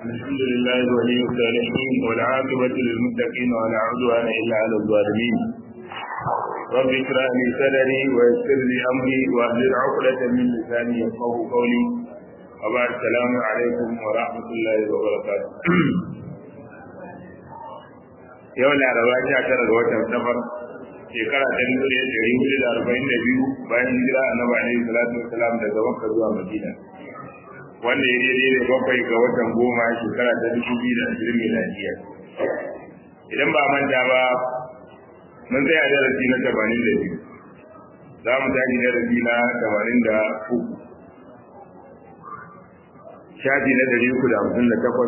الحمد لله ولي الصالحين والعاقبة للمتقين ولا عدوان إلا على الظالمين رب اشرح لي صدري ويسر لي أمري واحلل عقدة من لساني يفقه قولي وبعد السلام عليكم ورحمة الله وبركاته yau laraba sha tara ga watan safar shekara ta dubu ɗaya ɗari hudu da arba'in da biyu bayan hijira annabi alaihi salatu wasalam daga makka zuwa madina wanda ya daidai da bakwai ga watan goma shekara ta dubu biyu da ashirin miladiya idan ba manta ba mun tsaya darasi na tamanin da biyu za mu tashi darasi na tamanin da uku shafi na ɗari uku da hamsin da takwas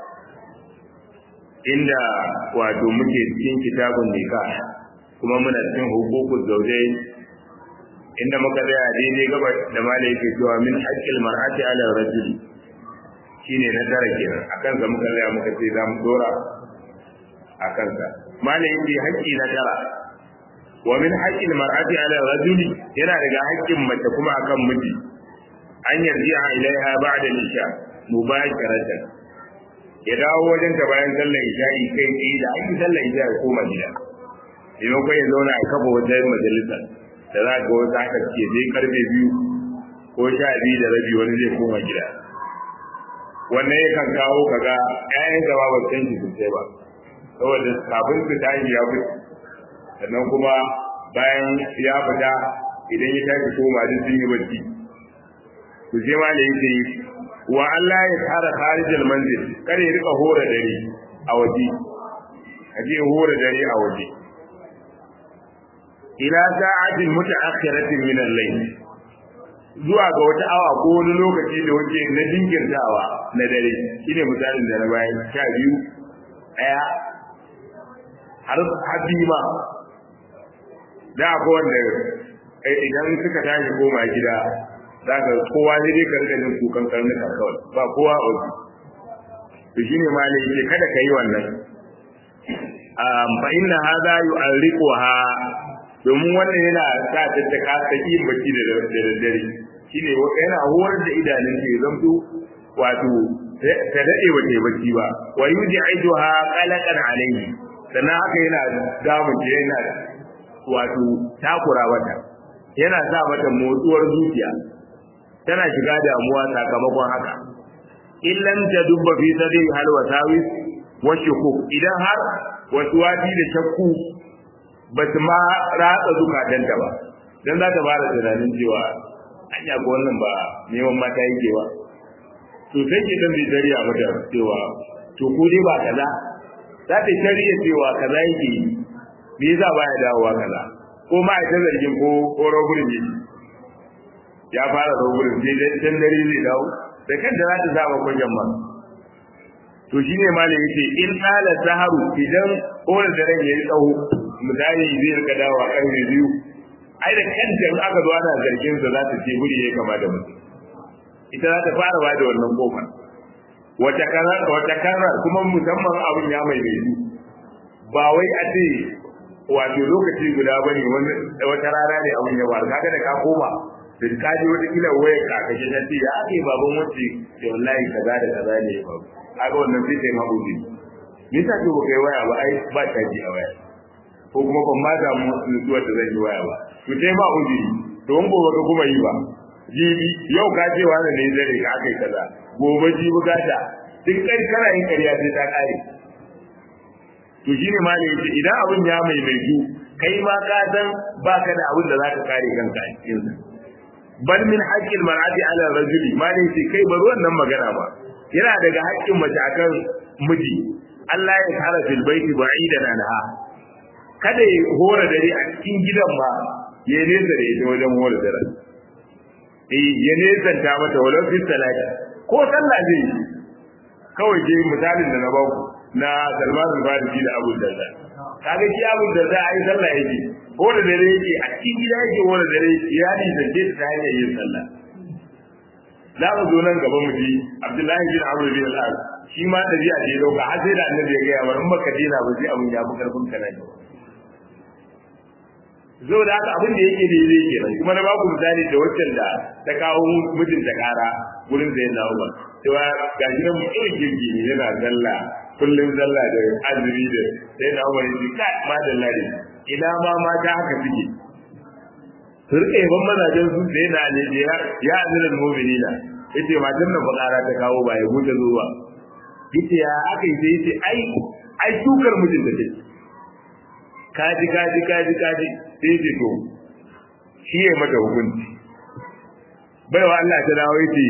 inda wato muke cikin kitabun nika kuma muna cikin hukukun zaujai inda muka tsaya daidai gaba da malai yake cewa min haƙƙil mar'ati ala rajuli shine na tara kenan akan sa muka tsaya muka ce za mu dora akan sa malai yake haƙƙi na tara wa min haƙƙil mar'ati ala rajuli yana daga haƙƙin mace kuma akan miji an yarji'a ilaiha ba'da isha mubasharatan ya dawo wajen ta bayan sallar isha'i kai tsaye da ake sallar isha ya koma gida idan kai ya zauna a kafa wajen majalisa da za ga wasu aka ce zai karfe biyu ko sha biyu da rabi wani zai koma gida wannan yakan kawo kaga ƴaƴan gaba ba san shi sosai ba saboda kafin su tashi ya fita sannan kuma bayan ya fita idan ya tashi koma duk sun yi bacci to sai ma da yake wa Allah ya tsara kharijal manzil kare ya rika hora dare a waje aje hora dare a waje ila sa'atin mutaakhiratin min al-layl zuwa ga wata awa ko wani lokaci da wake na jinkirtawa na dare shine misalin da na bayan sha biyu daya har habi ma da ko wanda idan suka tashi koma gida za ka kowa ne dai ka rika jin kukan karnuka kawai ba kowa a waje to shine ma ne yake kada ka yi wannan fa inna hadha yu'arriquha domin wannan yana sa ta ta kasa yin bacci da daddare shine yana horar da idanun ta ya zamto wato ta dade ba ta bacci ba wa yuj'iduha qalaqan alayhi sannan haka yana damun ta yana wato takura mata yana sa mata motsuwar zuciya tana shiga damuwa sakamakon haka illan ta dubba fi sadi hal wasawis wa shukuk idan har waswati da shakku ba su ma ratsa zukatanta ba dan za ta fara tunanin cewa anya ko wannan ba neman mata yake ba to sai ke dan zai dariya mata cewa to ko dai ba kaza za ta shari'a cewa kaza yake me yasa baya dawowa kaza ko ma ita zargin ko ko rogurin yake ya fara rogurin sai dai dan dare zai dawo da kanta za ta zama kwajan ma to shine malam yace in qala saharu idan kowane daren yayi tsawo misali zai rika dawo a karfe biyu ai da kanta in aka zo ana zargin sa za ta ce guri ya kama da mutum ita za ta fara ba da wannan kofar wata karar wata karar kuma musamman abin ya mai mai ba wai a ce wato lokaci guda bane wani wata rana ne abin ya faru kaga da ka koma da ka ji wata kila wayar ka kaje ta ce ya ake baban wace da wallahi kaza da kaza ne ya faru kaga wannan sai sai mabudi me yasa to kai waya ba ai ba ta ji a waya ko kuma ban ma da nutsuwar da zan yi waya ba to sai ba uzuri to in gobe ka kuma yi ba jibi yau ka ce wani ne zare ka aka yi kaza gobe jibi gata duk kai kana yin ƙarya sai ta ƙare to shine ma ne yace idan abin ya maimaitu kai ma ka san baka da abin da za ka kare kanka a cikin sa bal min haqqil mar'ati ala rajuli ma ne yace kai bari wannan magana ba yana daga haƙƙin mace akan miji Allah ya tsara fil baiti ba'idan anha kada ya hora dare a cikin gidan ma ya nesa da ita wajen hora dare eh ya nesa ta mata walau fi salati ko sallah zai yi kawai je misalin da na baku na Salman al-Farisi da Abu Darda kaga shi Abu Darda ai sallah yake hora dare yake a cikin gida yake hora dare ya ni da ke ta hanyar yin sallah za mu zo nan gaba mu ji Abdullahi bin Amr bin al-As shi ma dabi'a ce dauka har sai da Annabi ya ga ya in baka dena ba sai abun ya fi karfin ka nan zo da haka abin da yake daidai kenan kuma na baku misali da waccan da ta kawo mijin ta kara gurin zai na Umar cewa ga shi nan mutumin kirki ne yana sallah kullum sallah da azumi da sai na umar yace kai madalla ne ina ma mata haka suke su rike ban mazajen su sai na ne ya ya azirin mu'minina yace matan nan bakara ta kawo ba ya gode zuwa yace ya aka yi sai yace ai ai tukar mijin da take kaji kaji kaji kaji sai yace to shi ya mata hukunci baiwa Allah ta dawo yace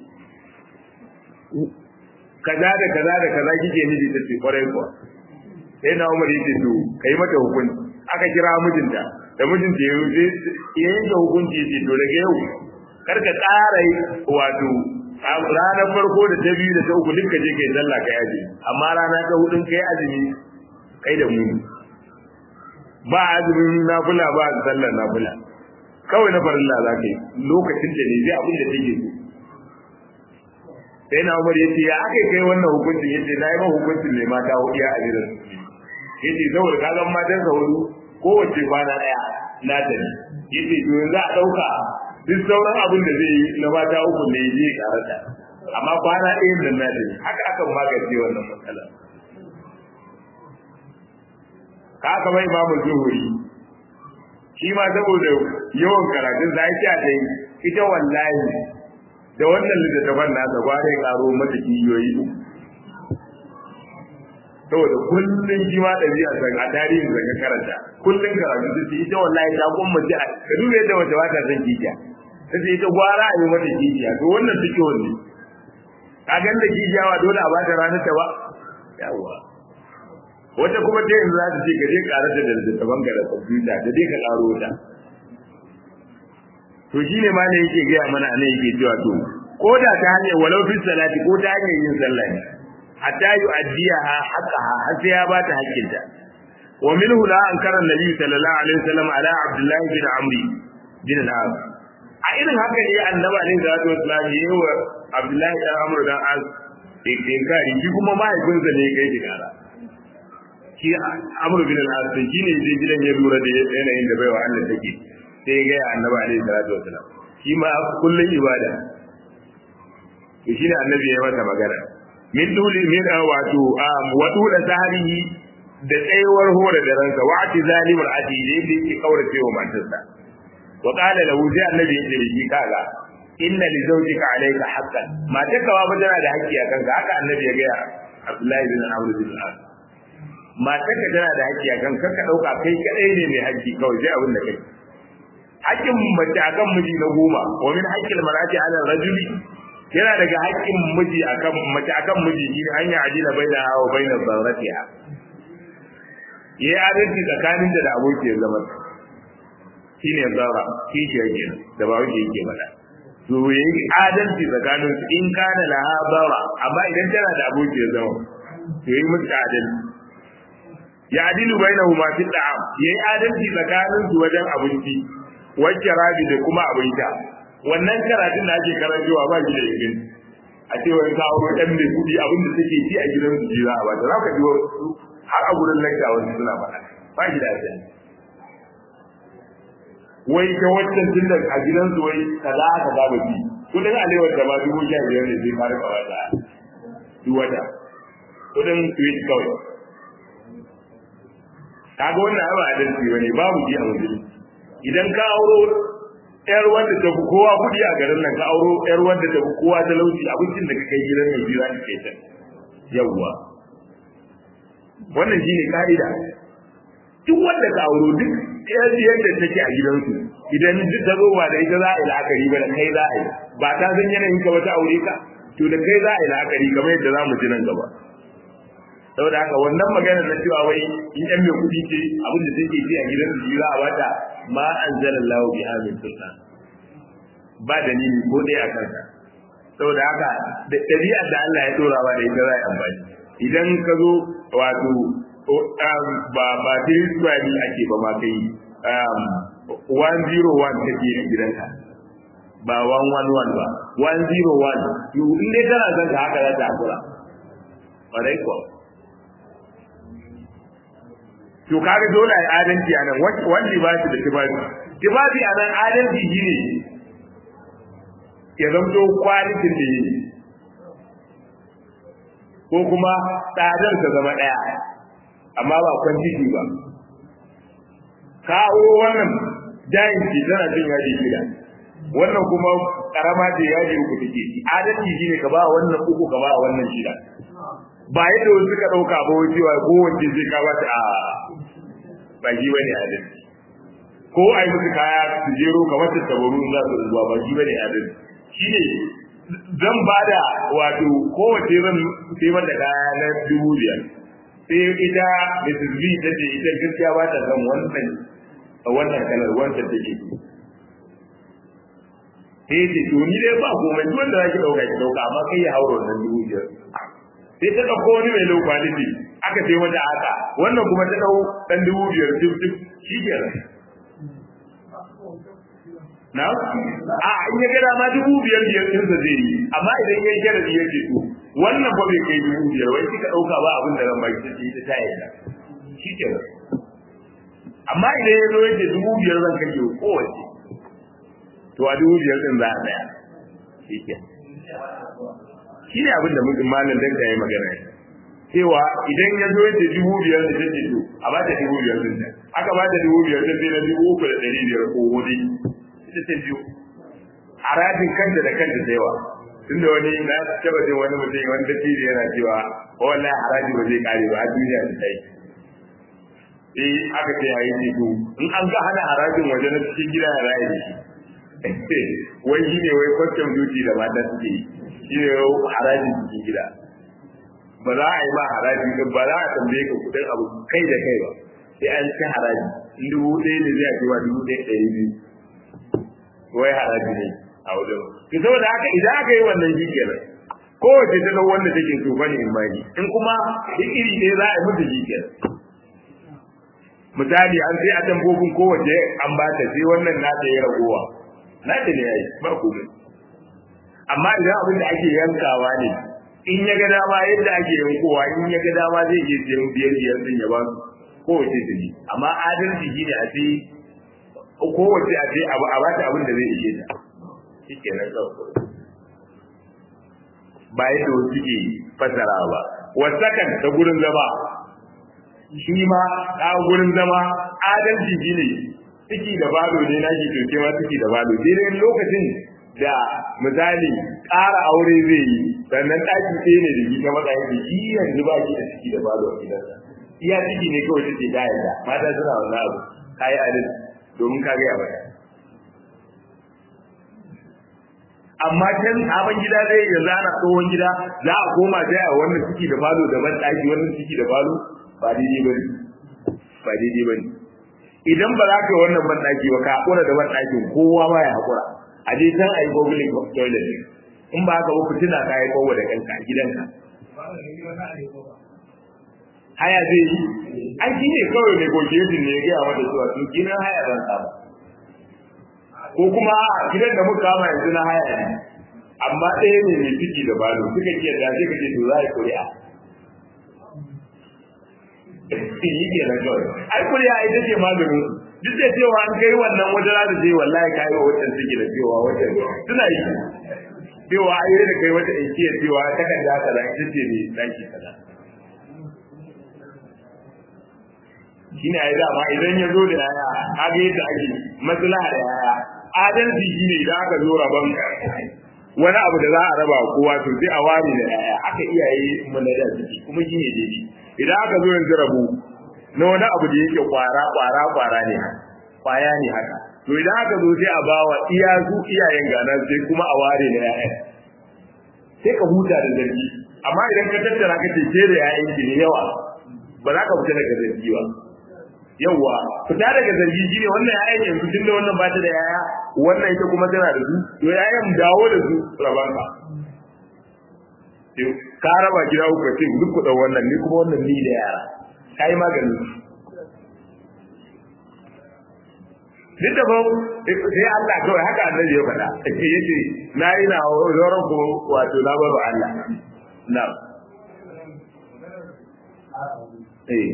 kaza da kaza da kaza kike nufi ta ce kwarai kuwa sai na Umar yace to kai mata hukunci aka kira mijinta da mijinta ya yi ya yanke hukunci yace to daga yau kar ka ƙara wato ranar farko da ta biyu da ta uku duka je kai sallah kai azumi amma rana ta hudun kai azumi kai da mu ba azumin nafila ba sallar nafila kawai na farilla za ka yi lokacin da ne zai abin da take so sai na umar yace ya aka kai wannan hukuncin yace na yi ma hukuncin ne mata hudu a gidan yace saboda ka ga matan sa hudu kowace kwana daya na ta ne yace to yanzu a dauka duk sauran abin da zai yi na mata uku ne ya je karata amma kwana ɗayan nan na ta ne haka aka magance wannan matsala ka aka mai imamu zuhuri shi ma saboda yawan karatun sa ya ce ita wallahi da wannan littattafan nasa ba zai karo mata kiyoyi saboda kullum shi ma ɗabi'a san a tarihin da ka karanta kullum karatu ta ce ita wallahi ta kuma ji a ka duba yadda wata wata san kikiya ta ce ita gwara a yi mata kikiya to wannan suke wanne ka gan da kikiya ba dole a bata ranar ta ba yawa wata kuma ta yanzu za ta ce ka je karanta da littattafan ka da kwamfuta da dai ka karo ta to shine ma ne yake gaya mana ne yake cewa to ko da ta hanyar walau fi salati ko ta hanyar yin sallah ne hatta yu'addiyaha haqqaha har sai ya bata hakkinta wa minhu la ankara nabi sallallahu alaihi wasallam ala abdullah bin amri bin al-as a irin haka ne annabi alaihi salatu wasallam yayi wa abdullah bin amr dan as inkari shi kuma mahaifinsa ne kai shi kara shi amr bin al-as shi ne je gidan ya lura da yanayin da baiwa Allah take sai ya gaya annabi alaihi salatu wasalam shi ma kullun ibada to shine annabi ya masa magana min duli min wato wa dula saharihi da tsayuwar hore da ransa wa ati zalimul ati da yake yake kaurace wa matarsa wa qala lahu sai annabi ya ce shi kaga inna li zawjika alayka haqqan matarka ba tana da haƙƙi a kanka haka annabi ya gaya Abdullahi bin Amr bin al matarka tana da haƙƙi a kanka ka dauka kai kadai ne mai haƙƙi kawai sai abin da kai haƙƙin mace akan miji na goma wa min haƙƙil mar'ati ala rajuli yana daga haƙƙin miji akan mace akan miji shi an yi adila baina hawa baina zarratiha yayi adalci tsakanin da abokiyar zaman shine zarra kishi yake da ba wuce yake mana to yayi adalci tsakanin su in kana laha zarra amma idan tana da abokiyar zaman to yayi musu adalci ya adilu bainahuma fi da'am yayi adalci tsakanin su wajen abinci wacce rabi da kuma abin sha wannan karatun da ake karantawa ba shi da ingin a ce wani ka auro ɗan mai kuɗi abin da suke ci a gidan su ji za a bata za ka ji har a gurin lakta wasu suna faɗa ba shi da asali wai ta wancan tun da a gidan su wai kaza aka ba ba fi kudin alewar da ma dubu sha biyar ne zai fara kawai da duk wata kudin tweet kawai kaga wannan abu adalci bane babu ji a wajen idan ka auro yar wanda ta fi kowa kuɗi a garin nan ka auro yar wanda ta fi kowa talauci abincin da ka kai gidan mai biyu an ke ta yawwa wannan shine ka'ida duk wanda ka auro duk yar yadda take a gidansu idan duk ta zo ba da ita za a yi la'akari ba da kai za a yi ba ta san yanayin ka ba ta aure ka to da kai za a yi la'akari kamar yadda za mu ji nan gaba saboda haka wannan maganar na cewa wai in yan mai kuɗi ce abin da take ci a gidan su za a bata ma anzala Allah bi amin sultan ba dalili ko dai a kansa saboda haka da ɗabi'ar da Allah ya dora ba da ita za a amfani idan ka zo wato ba ba three square ne ake ba ma kai one zero one take a gidanka ba one one one ba one zero one in dai kana son ka haka za ta hakura ƙwarai kuwa to kaga dole ai adalci anan wanda ba shi da tibabi tibabi anan adalci shine ya zamto kwalitin da yi ko kuma tsadar ta zama ɗaya amma ba kwantiti ba kawo wannan jayin ce tana cin yaji shida wannan kuma karama ce yaji uku take ci adalci shine ka ba wannan uku ka ba wannan shida ba yadda wasu suka ɗauka ba wai cewa kowace sai ka ba ta a ba shi bane adalci ko a yi musu kaya su jero kamar ta tabaru za su zuwa ba shi bane adalci shine zan ba da wato kowace zan sai mata kaya na dubu biyar sai ita Mrs. B ta ce ita gaskiya ba ta san wannan a wannan kalar wancan take sai ce to ni dai ba komai duk wanda zaki dauka ki dauka amma kai ya hauro wannan dubu biyar sai ta dauko wani mai low quality aka sai mata haka wannan kuma ta dau dan dubu biyar duk duk shi kenan na a in ya ga dama dubu biyar biyar din sa zai yi amma idan yayi sharadi ya ce to wannan ba bai kai dubu biyar wai kika dauka ba abin da ran baki sai ta tayi da shi kenan amma idan ya zo yake dubu biyar zan kashe kowace to a dubu biyar din za a tsaya shi ke shi ne abin da mutum malam dan yi magana cewa idan ya zo yake dubu biyar da take to a ba ta dubu biyar din aka ba ta dubu biyar din sai na dubu uku da ɗari biyar ko hudu ita ta biyu harajin kanta da kanta da yawa tunda wani na taba jin wani mutum wani dattijo yana cewa wallahi haraji ba zai kare ba a duniya ta yi eh aka ce yayi ne to in an ga hana harajin waje na cikin gida ya raye shi wai shi ne wai custom duty da mata suke yi shi ne harajin cikin gida ba za a yi ma haraji din ba za a tambaye ka kudin abu kai da kai ba sai an ci haraji in dubu ɗaya ne zai cewa dubu ɗaya ɗari biyu wai haraji ne a wajen to saboda haka idan aka yi wannan shi kenan kowace ta ga wanda take so bane in bani in kuma iri ne za a yi musu shi kenan misali an sai a tambobin kowace an ba ta sai wannan na ta yi ragowa na ta ne yayi ba komai amma idan abin da ake yankawa ne in ya ga dama yadda ake yankowa in ya ga dama zai iya siyan biyar biyar din ya ba su kowace ta ji amma adalci shine a ce kowace a ce abu a ba ta abin da zai ishe ta shi kenan kawai ba yadda wasu suke fasara ba wasakan ta gurin zama shi ma a gurin zama adalci shi ne ciki da balo ne na ke ke ma ciki da balo daidai lokacin da misali ƙara aure zai yi sannan ɗaki ɗaya ne da shi ta matsayin da shi yanzu ba shi da ciki da balo a gidansa iya ciki ne kawai take ta yarda mata suna wannan abu kayi adalci domin ka gaya mata amma can sabon gida zai ya zana tsohon gida za a koma sai a wannan ciki da falo daban ɗaki wannan ciki da falo ba daidai bane ba daidai bane idan ba za ka yi wannan ban ɗaki ba ka haƙura da ban ɗakin kowa ba ya haƙura a je can a yi googling toilet in ba haka ba fitina ka yi kowa da kanka a gidanka haya zai yi an shi ne kawai negotiation ne ya gaya mata cewa sun gina haya zan samu ko kuma gidan da muka kama yanzu na haya ne amma ɗaya ne mai ciki da balo suka ce da sai kace to za a yi kuri'a yi ke nan kawai ai kuri'a ita ce maganin duk da cewa an kai wannan wajen da zai wallahi kai wa wajen suke da cewa wajen suna yi cewa ai da kai wata inkiyar cewa takarda kaza ita ce ne daki kaza shine ai dama idan ya zo da yaya kaga yadda ake maslaha da yaya adalci shine idan aka zo rabon wani abu da za a raba kowa to sai a ware da yaya aka iyaye mu na da ciki kuma shine daidai idan aka zo yanzu rabu na wani abu da yake kwara kwara kwara ne kwaya ne haka to idan aka zo sai a bawa iya su iyayen gana sai kuma a ware da yaya sai ka huta da zargi amma idan ka tattara ka ce ke da yayan ki ne yawa ba za ka fita daga zargi ba yawa fita daga zargi shine wannan yayan yanzu tun da wannan ba ta da yaya wannan ita kuma tana da su to yayan dawo da su rabanka ka raba gida uku ka ce duk ku wannan ni kuma wannan ni da yara kai magani duk da ba sai Allah kawai haka annabi ya faɗa yace na yi na zoron ko wato na baro Allah na eh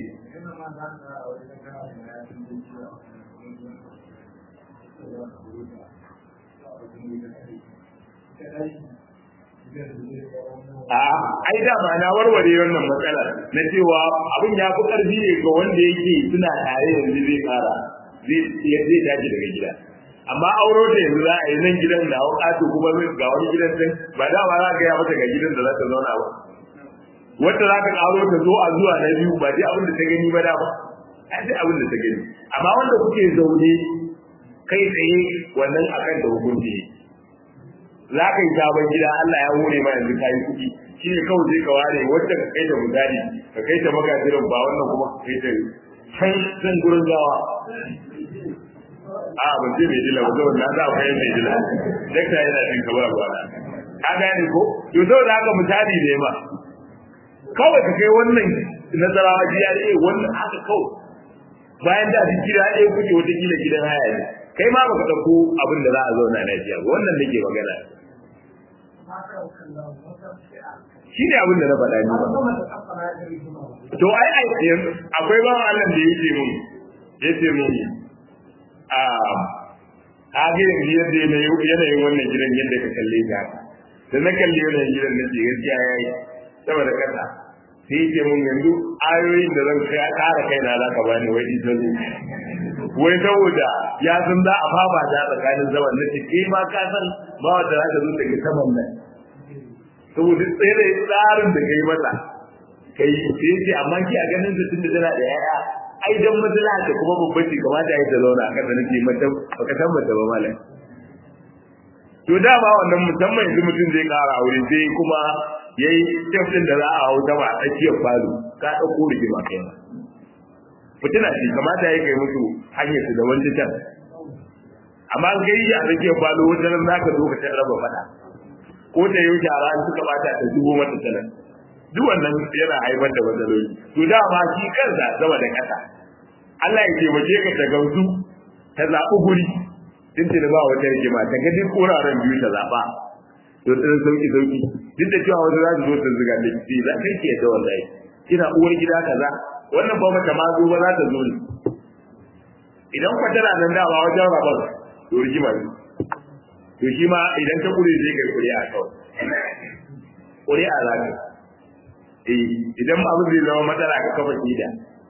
a ai da ma na warware wannan matsala na cewa abin ya fi karfi ne ga wanda yake suna tare yanzu zai fara zai zai tashi daga gida amma auro da yanzu za a yi nan gidan da haƙato kuma ga wani gidan can ba da ba za ka ya mata ga gidan da za ta zauna ba wanda za ka ƙaro ta zo a zuwa na biyu ba dai abin da ta gani ba da ba a dai abin da ta gani amma wanda kuke zaune kai tsaye wannan akan da hukunci za ka yi sabon gida Allah ya hore ma yanzu ka yi kuɗi shi ne kawai sai ka ware wacce ka kai ta misali ka kai ta magajiran ba wannan kuma ka kai ta can can gurin gawa a ban ce mai dila ba zo na za kai mai dila dakta yana jin ka ba ba ka gane ko to zo da haka misali ne ma kawai ka kai wannan nazarawa jiya ne wannan haka kawai bayan da su gida ɗaya kuke wata kila gidan haya ne kai ma baka ɗauko abin da za a zauna lafiya ba wannan nake magana shi ne abin da na faɗa ni ba to ai ai akwai ba Allah da yake mun yace mun a kage yanzu yadda yanayin wannan gidan yadda ka kalle ta da na kalle wannan gidan na ce gaskiya yayi saboda kasa sai yake mun yanzu ayoyin da zan kara kaina za ka bani wai ita zo wai saboda ya san za a fama ta tsakanin zaman na ce kai ma ka san ba wata za ka zo daga saman nan saboda tsere tsarin da kai mata kai sai ce amma ki a ganin ta tunda tana da yaya ai dan matsala ta kuma babban ce kamata ya ta zauna kasa nake mata baka san mata ba malam to dama wannan musamman yanzu mutum zai kara aure sai kuma yayi step din da za a hau ta ba a tsakiyar falo ka dauko rigima kai ma fitina ce kamata ya kai musu hanyar su da wani can amma an kai a tsakiyar falo wata nan zaka zo ka raba fada ko ta yau shara an suka bata ta dubo mata sanar duk wannan yana haifar da matsaloli to dama shi kansa sama da kasa Allah ya taimake ka ta gamsu ta zaɓi guri din ta ba wata rigima ta ga duk wuraren biyu ta zaɓa to ɗan sauki sauki duk da cewa wata za su zo ta ziga da ki za kai ke da wallahi kina uwar gida kaza wannan ba mata ma zo ba za ta zo ne idan kwa tana nan dama wajen rabar to rigima ne to shi ma idan ta kure zai kai kuri'a kawai kuri'a za ka eh idan ma abin zai zama matsala ka kafa kida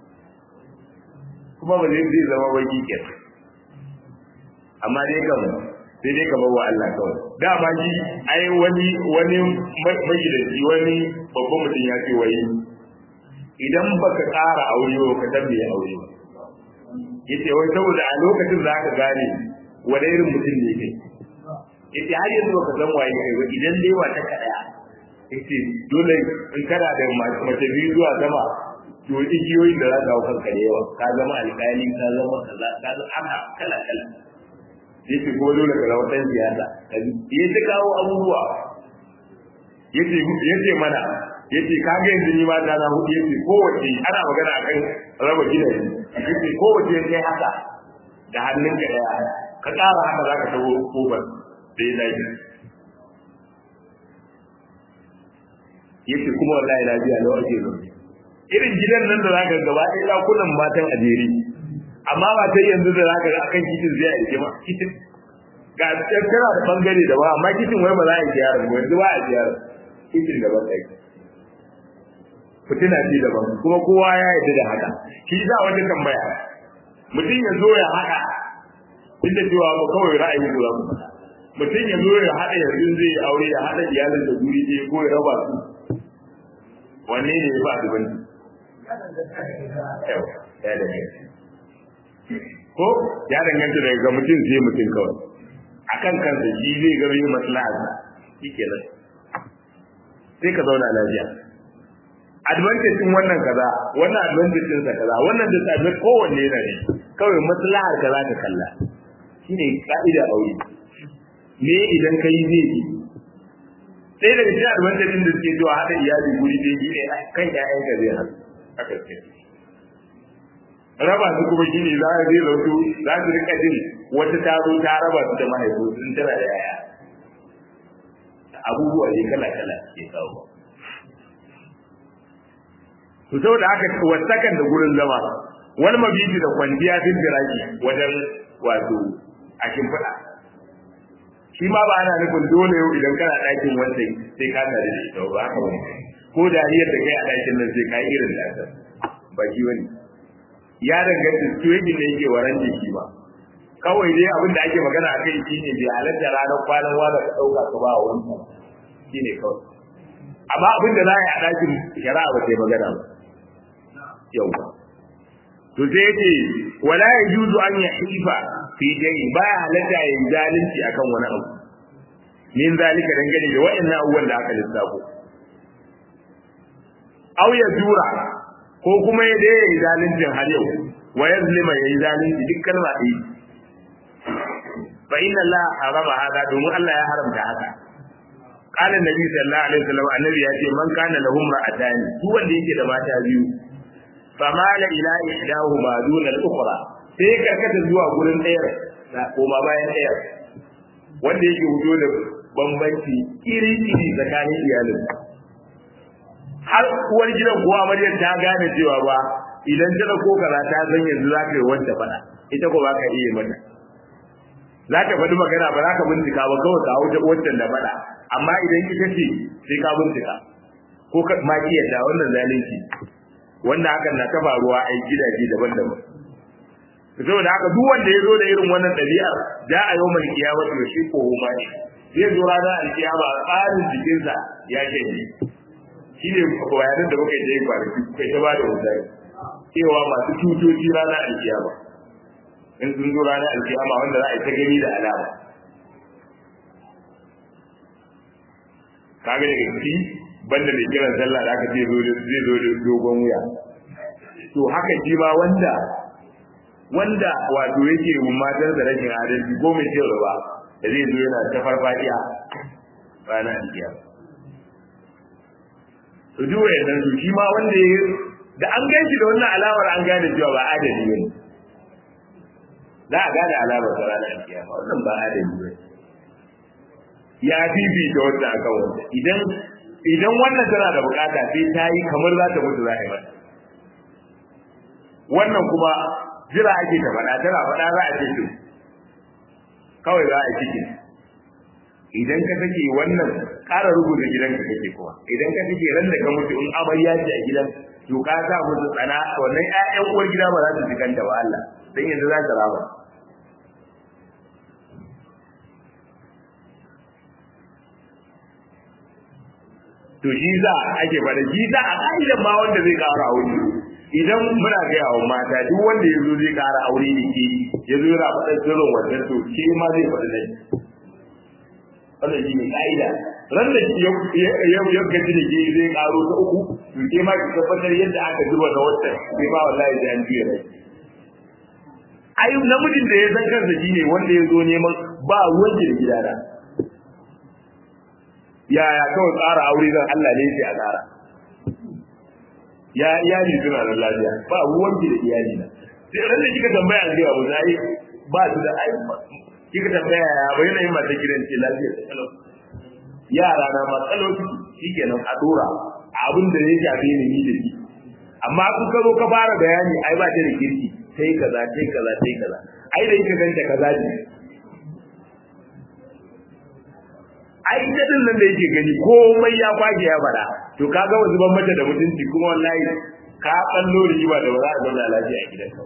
kuma ba zai zama baki ke amma dai kam sai dai kamar wa Allah kawai dama shi ai wani wani magidanci wani babban mutum ya ce wai idan baka ƙara aure ba ka tambaye aure ba yace wai saboda a lokacin za ka gane wani irin mutum ne kai yace har yanzu baka san waye kai ba idan dai wata kadaya yace dole in kana da mace biyu zuwa sama to igiyoyin da za ka hau kanka da yawa ka zama alƙali ka zama kaza ka zama haka kala kala yace ko dole ka zama dan siyasa ya ta kawo abubuwa yace yace mana yace ka ga yanzu ni ma ta na hudu yace kowace ana magana akan raba gidaje yace kowace kai haka da hannunka daya ka ƙara haka za ka taho kofar da ya dace yace kuma wallahi lafiya lawa ake zo irin gidan nan da zaka gaba ɗaya ɗakunan matan a jere amma ba ta yanzu da zaka ga akan kitin zai a rike ma kitin ga tana da bangare da ba amma kitin wai ba za a yi ziyara ba yanzu ba a ziyara kitin da ba ta yi fitina ce daban kuma kowa ya yarda da haka shi za wata tambaya mutum ya zo ya haɗa duk da cewa ba kawai ra'ayi ko za ku faɗa mutum ya zo ya haɗa yanzu zai aure ya haɗa iyalin da guri ɗaya ko ya raba su wanne ne ya ba su bane ko ya danganta daga ga mutum sai mutum kawai akan kansa shi zai ga yin maslaha shi kenan sai ka zauna lafiya advantage din wannan kaza wannan advantage din sa kaza wannan disadvantage kowanne yana ne kawai maslahar kaza ka kalla shine ka'ida aure me idan kai zai yi sai daga cikin advantage din da suke zuwa haɗa iyali guri dai shine kan ƴaƴan ka zai haɗu haka ce raba su kuma shine za a zai zautu za su rika jin wata ta zo ta raba su da mahaifu sun tana da yaya abubuwa ne kala kala ke kawo to saboda haka wasakan da gurin zama wani mabiji da kwanciya fil firaki wajen wato a shimfiɗa shi ma ba ana nufin dole yau idan kana ɗakin wanda sai ka tare da ita ba haka bane ko dariyar da kai a ɗakin nan sai ka yi irin da ba shi wani ya danganta situation da yake waran jiki ba kawai dai abin da ake magana a kai shine bai halatta ranar kwanan wanda ka ɗauka ka ba wani shine kawai amma abin da za a yi a ɗakin shari'a ba sai magana ba yau to sai yace wala yajuzu an yahifa fi dai ba halatta yin zalunci akan wani abu min zalika dangane da wa'annan abubuwan da aka lissafo aw ya jura ko kuma ya dai yi zaluncin har yau wa yazlima yayi zalunci duk kalma ɗaya fa inna Allah harama hada domin Allah ya haramta haka qala nabi sallallahu alaihi wasallam annabi ya ce man kana lahum ra'atani duk wanda yake da mata biyu fa mala ila ihdahuma duna al-ukhra sai ya karkata zuwa gurin ɗayar koma bayan ɗayar wanda yake hudo da bambanci iri-iri tsakanin iyalin har uwar gidan kuwa amaryar ta gane cewa ba idan ta da kaza ta san yanzu za ka yi wanda faɗa ita ko ba ka iya mata za ta faɗi magana ba za ka bincika ba kawai ka hau wancan da faɗa amma idan ita ce sai ka bincika ko ka ma kiyata wannan zalunci wanda hakan na ta faruwa a gidaje daban-daban saboda haka duk wanda ya zo da irin wannan ɗabi'ar da a yau mai kiyama to shi ko huma ne zai zo ranar alkiyama tsarin jikinsa ya shanye shi ne bayanan da muka yi kwanaki kai ta ba da misali cewa masu cutoci ranar alkiyama in sun zo ranar alkiyama wanda za a yi ta gani da alama kaga daga ciki banda mai kiran sallah da aka ce zai zo da dogon wuya to haka shi ma wanda wanda wato yake matar da rashin adalci ko mai cewa ba da zai zo yana ta farfadiya ranar alkiyama to duk wayannan su shi ma wanda ya da an gan shi da wannan alamar an gane cewa ba adali ne za a gane alamar sa ranar alkiyama wannan ba adali ne ya bibi da wanda akan wanda idan idan wannan tana da bukata sai ta yi kamar za ta mutu za a yi mata wannan kuma jira ake ta faɗa tana faɗa za a ce to kawai za a yi ciki idan ka take wannan ƙara rubuta gidanka kake kuma idan ka take ran da ka mutu in amarya ce a gidan to ka sa musu tsana wannan ƴaƴan uwar gida ba za su ji kanta ba Allah dan yanzu za ta raba to shi za ake faɗa shi za a ƙa'idan ma wanda zai ƙara aure idan muna gaya wa mata duk wanda ya zo zai ƙara aure da ke ya zo yana faɗa sirrin wannan to ke ma zai faɗi nan wannan shi ne ƙa'ida ran da ya gaji da ke zai ƙaro ta uku to ke ma ki tabbatar yadda aka zuba na wata sai ma wallahi da an juya rai ai namijin da ya san kansa shine wanda ya zo neman ba ruwan da gidana yaya kawai tsara aure zan Allah ne sai a tsara ya iyali suna da lafiya ba ruwan da iyali na sai ran da kika tambaya an ga abu zai ba su da ai kika tambaya ya bai na yin mata gidan ce lafiya da kalau yara na ma kalau shikenan a dora abin da ya shafe ni ni da shi amma kun ka zo ka fara bayani ai ba ta da kirki sai kaza sai kaza sai kaza ai da kika ganta kaza ne ai ita din nan da yake gani komai ya kwage ya fada to kaga wanzu ban mata da mutunci kuma wallahi ka kallo riba da ba za a zauna lafiya a gidanka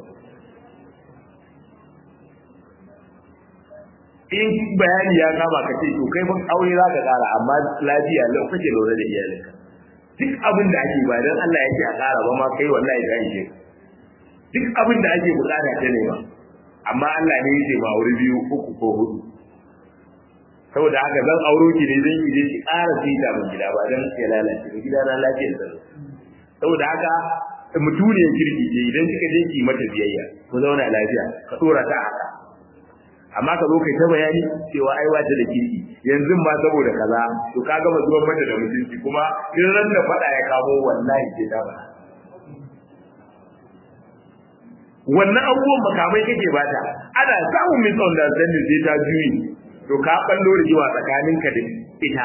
in bayani ya kama ka ce to kai fa aure za ka kara amma lafiya lau kake lura da iyalinka duk abin da ake ba dan Allah yake a kara ba ma kai wallahi da yake duk abin da ake bukata ta ne ba amma Allah ne yake ba aure biyu uku ko hudu saboda haka zan auro ki ne zan yi ki ƙara fita min gida ba dan ya lalace ba gida na lafiyar sa saboda haka mutuniyar kirki ce idan kika je ki mata biyayya ku zauna lafiya ka dora ta haka amma ka zo kai ta bayani cewa ai wata da kirki yanzu ma saboda kaza to ka gama zuwan mata da mutunci kuma in ran da fada ya kamo wallahi ke da ba wannan abubuwan makamai kake bata ana samun misunderstanding sai ta juyi to ka ballo rigiwa tsakaninka da ita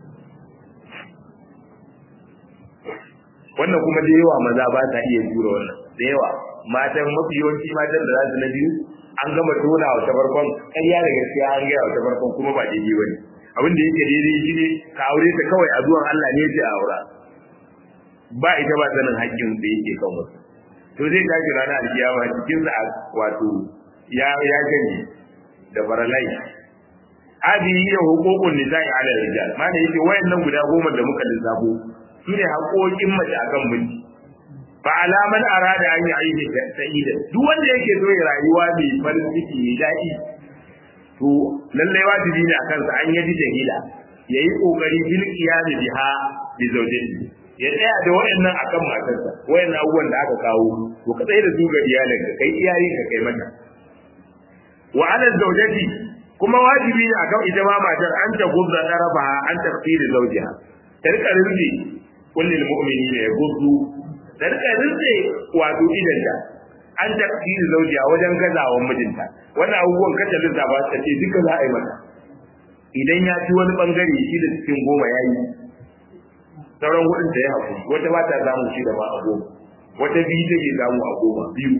wannan kuma da yawa maza ba ta iya jura wannan da yawa matan mafi yawanci matan da za su na biyu an gama tona wa ta farkon ƙarya da gaskiya an gaya wa ta farkon kuma ba daidai bane abin da yake daidai shine ka aure ta kawai a zuwan Allah ne ya aura ba ita ba sanin haƙƙin da yake kan wasu to zai tashi ranar alkiyama cikin sa wato ya ya gani da baralai hadi ya hukukun nisa'i ala rijal mana yace wayannan guda goma da muka lissafo shine haƙoƙin mace akan miji fa alaman arada an yi aiki sa'ida duk wanda yake so ya rayuwa mai farin ciki mai daɗi to lallai wajibi ne akan sa an yaji jahila yayi kokari bil qiyami biha bi zawjati ya tsaya da wayannan akan matarsa wayannan abubuwan da aka kawo to ka tsaye da su ga iyalinka kai iyayen ka kai mata wa ala zawjati kuma wajibi ne akan ita ma matar an ta gubza darafaha an tafsiri zawjiha ta rika rinji kullil mu'minina ya gubzu ta rika rinji wato idanta an tafsiri zawjiha wajen gazawan mijinta wannan abubuwan kace lissafa ta ce duka za a yi mata idan ya ci wani bangare shi da cikin goma yayi sauran hudun da ya haƙuri wata ba ta samu shi da ma a goma wata biyu take samu a goma biyu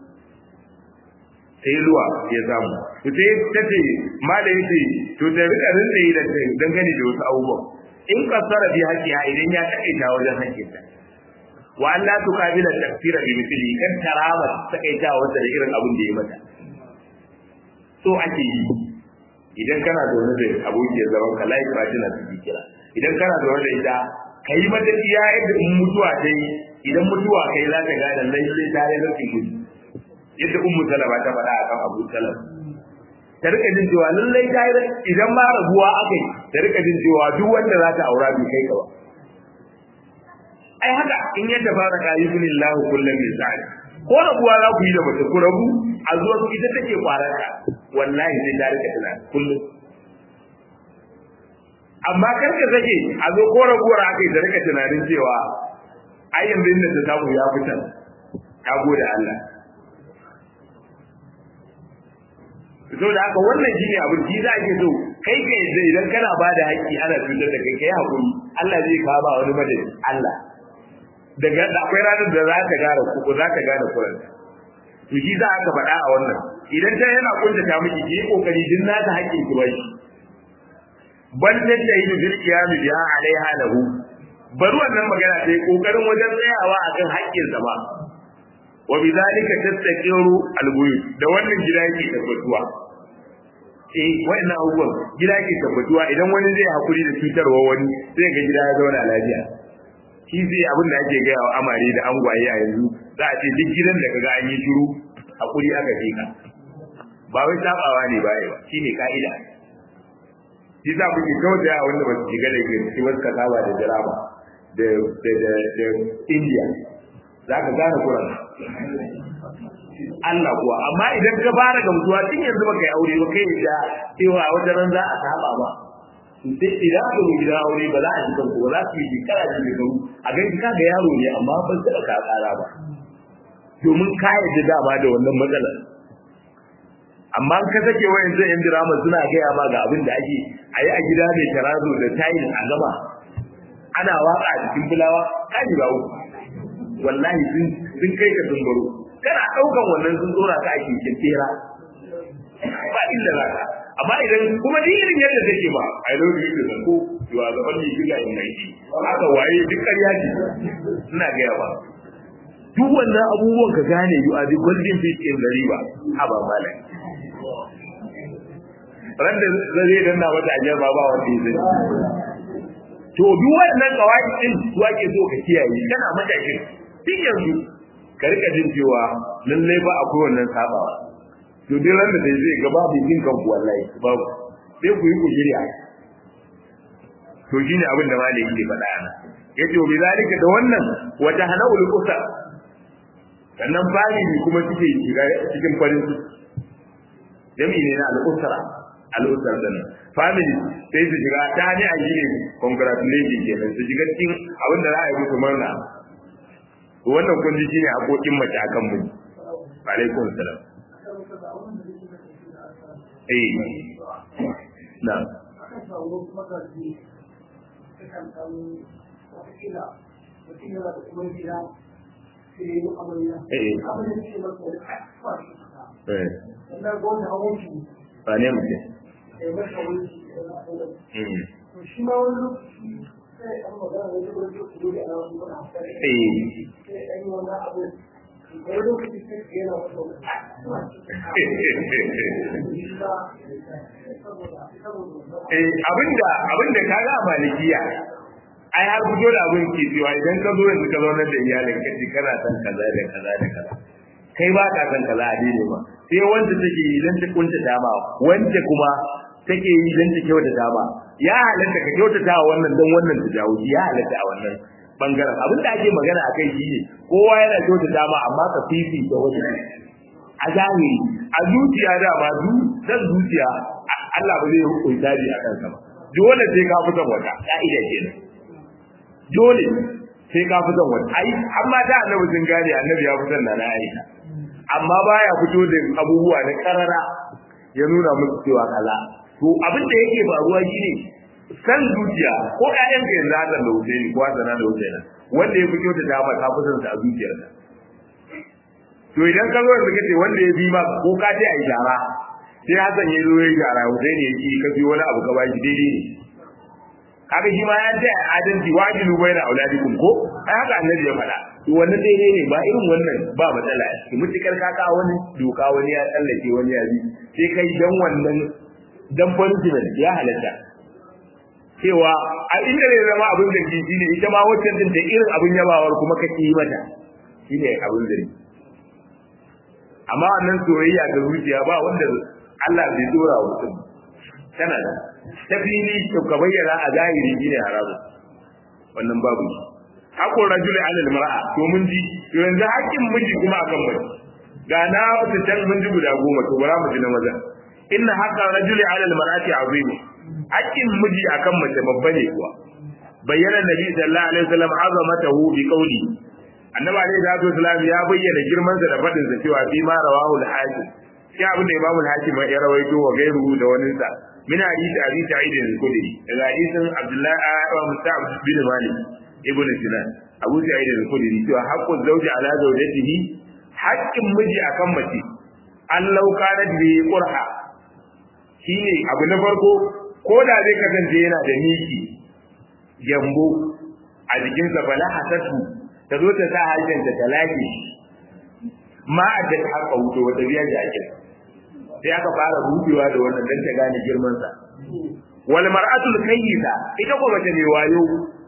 sai ruwa ya samu to sai ta ce malai ce to ta rika rinda yi da dangane da wasu abubuwan in kasara bi haƙƙiya idan ya taƙaita wajen haƙƙinta wa Allah tu kabila tafsira bi misli kan tarama taƙaita wanda da irin abin da ya mata so ake yi idan kana zaune da abokiyar zaman ka life partner su kira idan kana zaune da ita ka yi mata iya yadda in mutuwa ta yi idan mutuwa kai za ta gane lallai ta yi nufin gudu yadda ummu salama ta faɗa akan abu salam ta rika jin cewa lallai ta yi idan ma rabuwa aka yi ta rika jin cewa duk wanda za ta aura bai kai ka ba ai haka in yadda fara ka yi bin Allah kullum min sa'ad ko rabuwa za ku yi da mace ku rabu a zuwa su ita take kwararka wallahi sai ta rika tana kullum amma kar ka sake a zo ko rabuwar aka yi da rika tunanin cewa ai yanzu inda ta samu ya fitar ta gode Allah so da haka wannan shine abin shi za ke so kai ka yadda idan kana ba da haƙƙi ana cutar da kai kai hakuri Allah zai kawo ba wani madadi Allah daga akwai ranar da za ka gane ku za ka gane kuran to shi za ka faɗa a wannan idan ta yana kunta ta miki ki kokari din na ta haƙƙin ki bai bal tattahidu bil qiyam biha alaiha lahu bari wannan magana sai kokarin wajen tsayawa akan haƙƙin sa ba wa bidhalika tastaqiru albuyut da wannan gida yake tabbatuwa eh wannan abubuwan gida yake tabbatuwa idan wani zai hakuri da cutarwa wani sai ga gida ya zauna lafiya shi zai abin da ake gaya wa amare da angwaye a yanzu za a ce duk gidan da kaga an yi shiru hakuri aka fika ba wai sabawa ne ba ba shine ka'ida shi za ku ke kawai wanda ba su shiga da ke ciki wasu kasaba da jaraba da da India za ka gane Quran Allah kuwa amma idan ka fara gamsuwa tun yanzu baka yi aure ba kai da cewa wata ran za a saba ba sai idan aka zo gidan aure ba za a ji kanku ba za su yi shekara da shekaru a gani ka ga yaro ne amma ban taɓa ka ƙara ba domin ka yadda dama da wannan matsalar amma ka sake wayan zai yan dirama suna gaya ma ga abin da ake a yi a gida mai tarazo da tayin a gama ana waka a cikin fulawa kaji ba uku wallahi sun kai ka sun baro kana daukan wannan sun tsora ka a keken tera ba inda za ka amma idan kuma ni irin yadda take ba i love you da ko you are the only figure in my team haka waye duk ƙarya ce ina gaya ba duk wannan abubuwan ka gane you are the golden fish in the river haba malam ran da zai danna mata ajiyar ba ba wanda ya to duk wannan kawai din su ake so ka kiyaye kana matakin duk yanzu ka rika jin cewa lallai ba akwai wannan sabawa to duk ran da dai zai ga babu jin kan ku wallahi babu sai ku yi ku shirya to shine abin da malai yake faɗa ana yace bi zalika da wannan wata hanawul usa sannan family kuma suke shiga cikin farin ciki jami'i ne na al'usra al'usra din family sai su shiga ta ne a yi congratulation kenan su shiga cikin abin da za a yi musu murna wannan kun ji shine hakokin mace akan mu alaikum salam eh na eh eh ina ga wani hawan shi ba ne mutum ya bar hawan shi Mm. to shi ma wani lokaci sai an magana wani lokaci da ana wani wani hankali eh sai an yi wani abu wani lokaci sai ka yana wani eh abinda abinda kaga a malikiya ai har fito da abin ke cewa idan ka zo yanzu ka zaunar da iyalin ka ce kana san kaza da kaza da kaza kai ba ka san kaza a daidai ba sai wanda take yi dan ta kunta dama wanda kuma take yi dan ta kyauta dama ya halatta ka kyautata wa wannan dan wannan ta jawo ya halatta a wannan bangaren abin da ake magana akai shi ne kowa yana kyauta dama amma ka fifi da wani a zahiri a zuciya da ba du dan zuciya Allah ba zai hukunta ni a kansa ba dole sai ka fi son wata ka'ida kenan dole sai ka fi son wata ai amma da annabi sun gane annabi ya fi son na Aisha amma baya fito da abubuwa na karara ya nuna musu cewa kaza to abin da yake faruwa shine san zuciya ko ƴaƴan ka yanzu haka da Husaini ko Hassan da Husaina wanda ya fito da dama ka fi son sa a zuciyarka to idan ka zo yanzu kace wanda ya bi ma ko ka ce ai jara sai Hassan ya zo ya jara Husaini ya ki ka bi wani abu ka bashi daidai ne kaga shi ma ya ce adalci wajilu baina auladikum ko ai haka annabi ya faɗa to wannan daidai ne ba irin wannan ba matsala a ciki mutukar kaka wani doka wani ya tsallake wani ya bi sai kai dan wannan dan punishment ya halatta cewa a inda ne zama abin da shi shine ita ma wacce din da irin abin yabawar kuma kake yi mata shine abin da amma wannan soyayya ga zuciya ba wanda Allah bai dora wa mutum tana da ta fili to ka bayyana a zahiri shine haramu wannan babu shi hakun rajuli alal mar'a to mun ji to yanzu hakkin miji kuma akan mace ga na wata can mun ji guda goma to bara mu ji na maza inna haqqan rajuli alal mar'ati azim hakkin miji akan mace babba ne kuwa bayyana nabi sallallahu alaihi wasallam azamatahu bi qawli annabi alaihi salatu wasallam ya bayyana girman sa da fadin sa cewa fi ma rawahu al-hakim sai abin da imamu al-hakim ya rawaito wa gairu da wani sa min hadisi abi sa'id al-khudri daga hadisin abdullahi ibn musa'ab bin malik ibn sinan abu sa'id al-khudri cewa haqqu zawji ala zawjatihi haqqin miji akan mace an lauka na bi qurha shine abu na farko ko da zai kasance yana da miki gyambo a jikinsa bala hasatu ta zo ta sa hajjanta ta lage ma a da haka wuce wata biya da ake sai aka fara rubewa da wannan dan ta gane girman sa wal mar'atul kayyisa ita ko mace mai wayo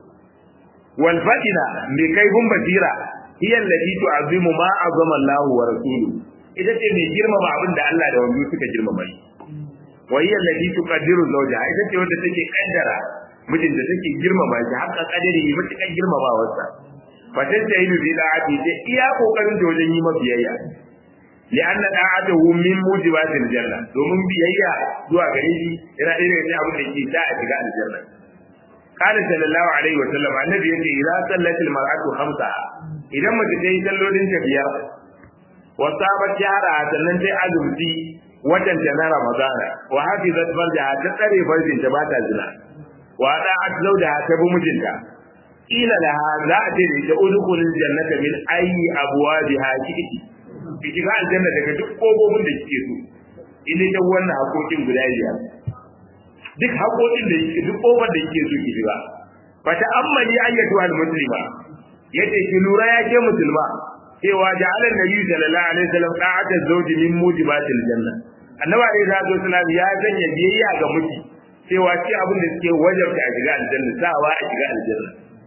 wal fadina mai kaifin basira hiya allati tu'azzimu ma azama Allah wa rasuluhu ita ce mai girmama abin da Allah da wanda suka girmama shi wa hiya allati tuqaddiru zawjaha ita ce wanda take kaddara mijin da take girmama shi haka kadari mutukan girmamawarsa fatan ta yi bi da'ati sai iya kokarin da wajen yi mabiyayya li'anna da'atuhu min mujibatil janna domin biyayya zuwa gare shi yana ɗaya daga abin da ke sa a shiga aljanna قال صلى الله عليه وسلم النبي يقول إذا صلت المرأة خمسة إذا ما تجي صلولين تبيار وصابت شهرها sannan sai azumci watan ta na Ramadana wa hafizat farjaha ta tsare farjin ta bata zina wa da'at zawjaha ta bi mijinta ila laha za a ce da ita udkhulul jannata min ayyi abwabiha kiki ki shiga aljanna daga duk kofofin da kike so idan da wannan hakokin guda biyar duk hakokin da yake duk kofar da kike so ki shiga fa ta'ammali ayyatu al-muslima yace ki lura ya ke musulma cewa ja'ala nabi sallallahu alaihi wasallam da'ata zawji min mujibatil janna annabi alaihi salatu wasallam ya sanya biyayya ga miji cewa ce abin da suke wajarta a shiga aljanna sawa a shiga aljanna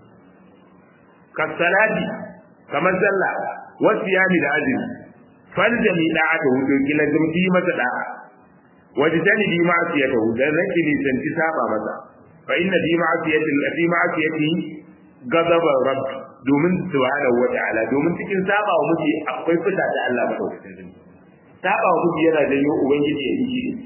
kasalati kamar sallah wasu yami da azumi faljami da'ata hudu kila gamti masa da'a waje tani bi ma'asiyata hu dan rake ni santi saba masa fa inna bi ma'asiyati fi ma'asiyati ghadaba rabb domin subhanahu wa ta'ala domin cikin saba wa miji akwai fita da Allah madaukakin sarki saba wa miji yana janyo ubangiji ya yi shi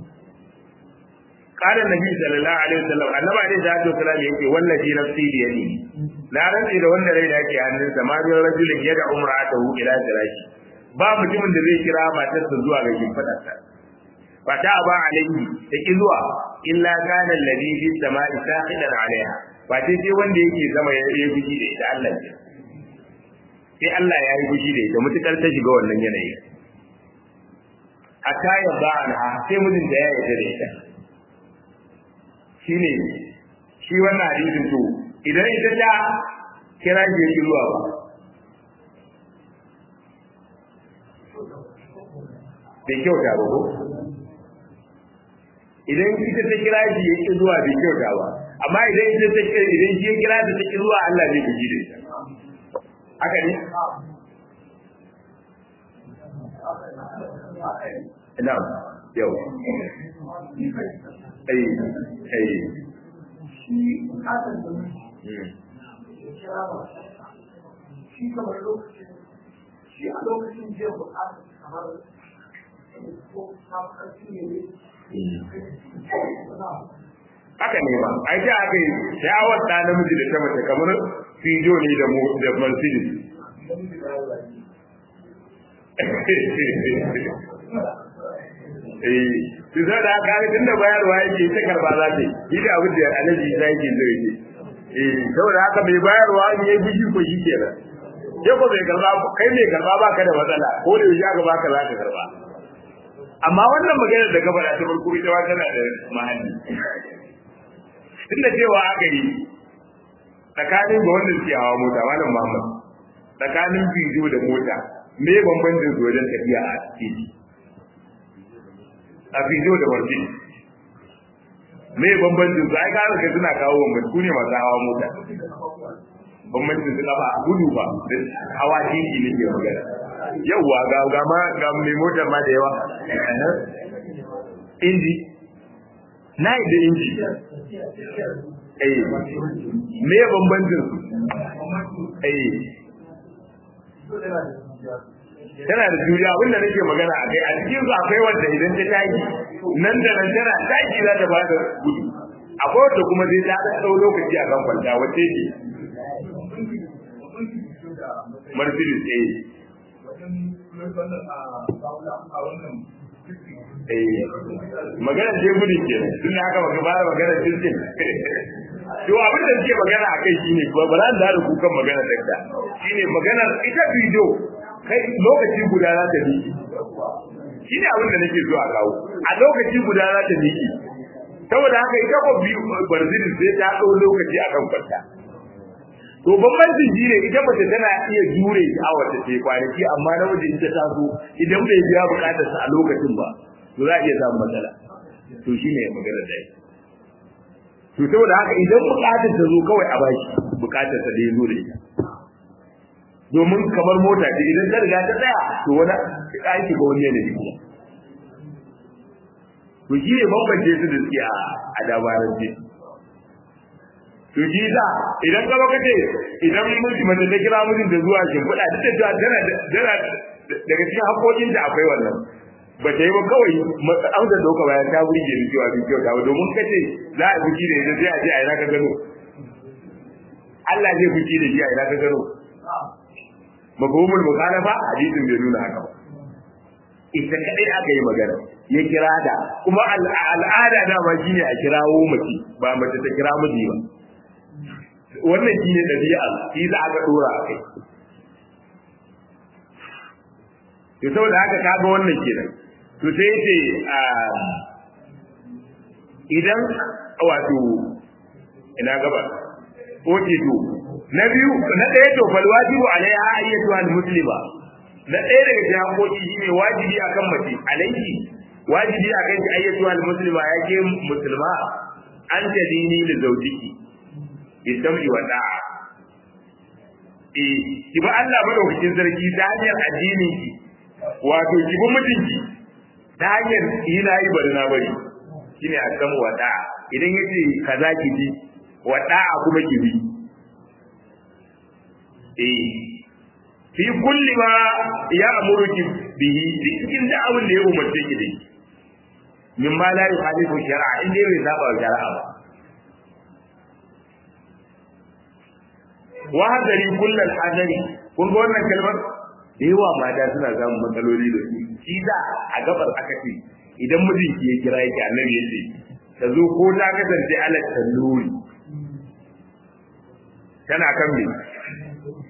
قال النبي صلى الله عليه وسلم annabi alaihi salatu wasallam yake wallahi nafsi bi yadi na rantsi da wanda rai da yake hannunsa ma bin rajulin yada umra'atahu ila firashi ba mutumin da zai kira matarsa zuwa ga shimfidarsa fa ta ba alaihi ta ki zuwa illa kana alladhi fi samai saqidan alaiha ba sai sai wanda yake sama ya yi fushi da ita Allah ce sai Allah ya yi fushi da ita mutukar ta shiga wannan yanayi hatta ya ba anha sai mijin da ya yarda da ita shine shi wannan hadisin to idan ita ta kira shi yake zuwa ba bai kyauta ba ko idan ita ta kira shi yake zuwa bai kyauta ba amma idan ita ta kira idan shi ya kira ta ta zuwa Allah zai gaji da ita haka ne ina yau ai ai shi bukatar da ya kira ba shi kamar lokacin shi a lokacin jiya bukatar kamar ko samun ƙarfi ne haka ne ba ai da aka yi shawar da namiji da ta mace kamar fijo ne da mu da mercedes eh su za da aka yi tun da bayarwa yake ta karba za ta yi da abin da alaji za yake zai yi eh saboda haka mai bayarwa in yi bishi ko shi kenan ke ko mai karba kai mai karba ba ka da matsala ko da yaushe aka baka za ka karba amma wannan maganar da gaba da ta farko ita ma tana da mahalli tunda cewa aka yi tsakanin ga wanda suke hawa mota malam Muhammad tsakanin bidiyo da mota me bambancin su wajen tafiya a titi a bidiyo da barci me bambancin su ai ka ga suna kawo bambanci ku ne masu hawa mota bambancin su kafa gudu ba da hawa titi ne ke magana yauwa ga ga ma ga mai motar ma da yawa inji na yi da inji eh me ya bambancin su eh tana da juriya abinda nake magana a kai a cikin su akwai wanda idan ta tashi nan da nan tana tashi za ta bada gudu akwai wanda kuma zai ta ɗau lokaci a kan kwanta wace ce Mercedes eh magana ce gudun ke tun da haka baka fara magana cikin to abin da suke magana a kai shine ba ba za da kukan magana dakta shine magana ita bidiyo kai lokaci guda za ta miki shine abin da nake so a kawo a lokaci guda za ta miki saboda haka ita ko barzini sai ta ɗau lokaci a kan kwanta to bambancin shi ne ita mace tana iya jure a wata ce kwanaki amma na waje ita ta so idan bai biya bukatar sa a lokacin ba to za a iya samun matsala to shi ne magana da to saboda haka idan bukatar ta zo kawai a bashi bukatar sa da ya zo da ita domin kamar mota ce idan ta riga ta tsaya to wani aiki ga wani yanayi kuma to shi ne bambance su da suke a dabarance to shi da idan ka baka ce idan miji mace ta kira mijin da zuwa shimfiɗa duk da cewa tana tana daga cikin haƙoƙin da akwai wannan ba ta yi ba kawai an da doka bayan ta burge ni cewa bin kyauta ba domin kace za a fuki da ita sai a ce a ina ka gano Allah zai fuki da shi a ina ka gano mafhumul mukhalafa hadisin bai nuna haka ba ita kadai aka yi magana ya kira da kuma al'ada dama shine a kirawo mace ba mace ta kira miji ba wannan shi ne ɗabi'a shi za aka ɗora a kai to saboda haka ka ga wannan kenan to sai yace idan wato ina gaba oke to na biyu na ɗaya to fal wajibu alaiha ayyatu al muslima na ɗaya daga cikin hakoki shine wajibi akan mace alaiki wajibi akan ki ayyatu al muslima yake musulma an tadini da zaujiki bisam'i wa da'a eh ki ba Allah madaukakin sarki ta hanyar addinin ki wato ki bi mijinki ta hanyar ina yi bari na bari shine asamu wa da'a idan yace kaza ki bi wa da'a kuma ki bi eh fi kulli ma ya amuruki bihi cikin da abin da ya umarce ki da min ma la yuhalifu shar'a inda bai saba wa shar'a ba wa hadari kullal hadari kun ga wannan kalmar da yawa mata suna samun matsaloli da su shi da a gabar aka ce idan mijinki ya kira yake annabi ya ce ta zo ko ta kasance alat talluri tana kan me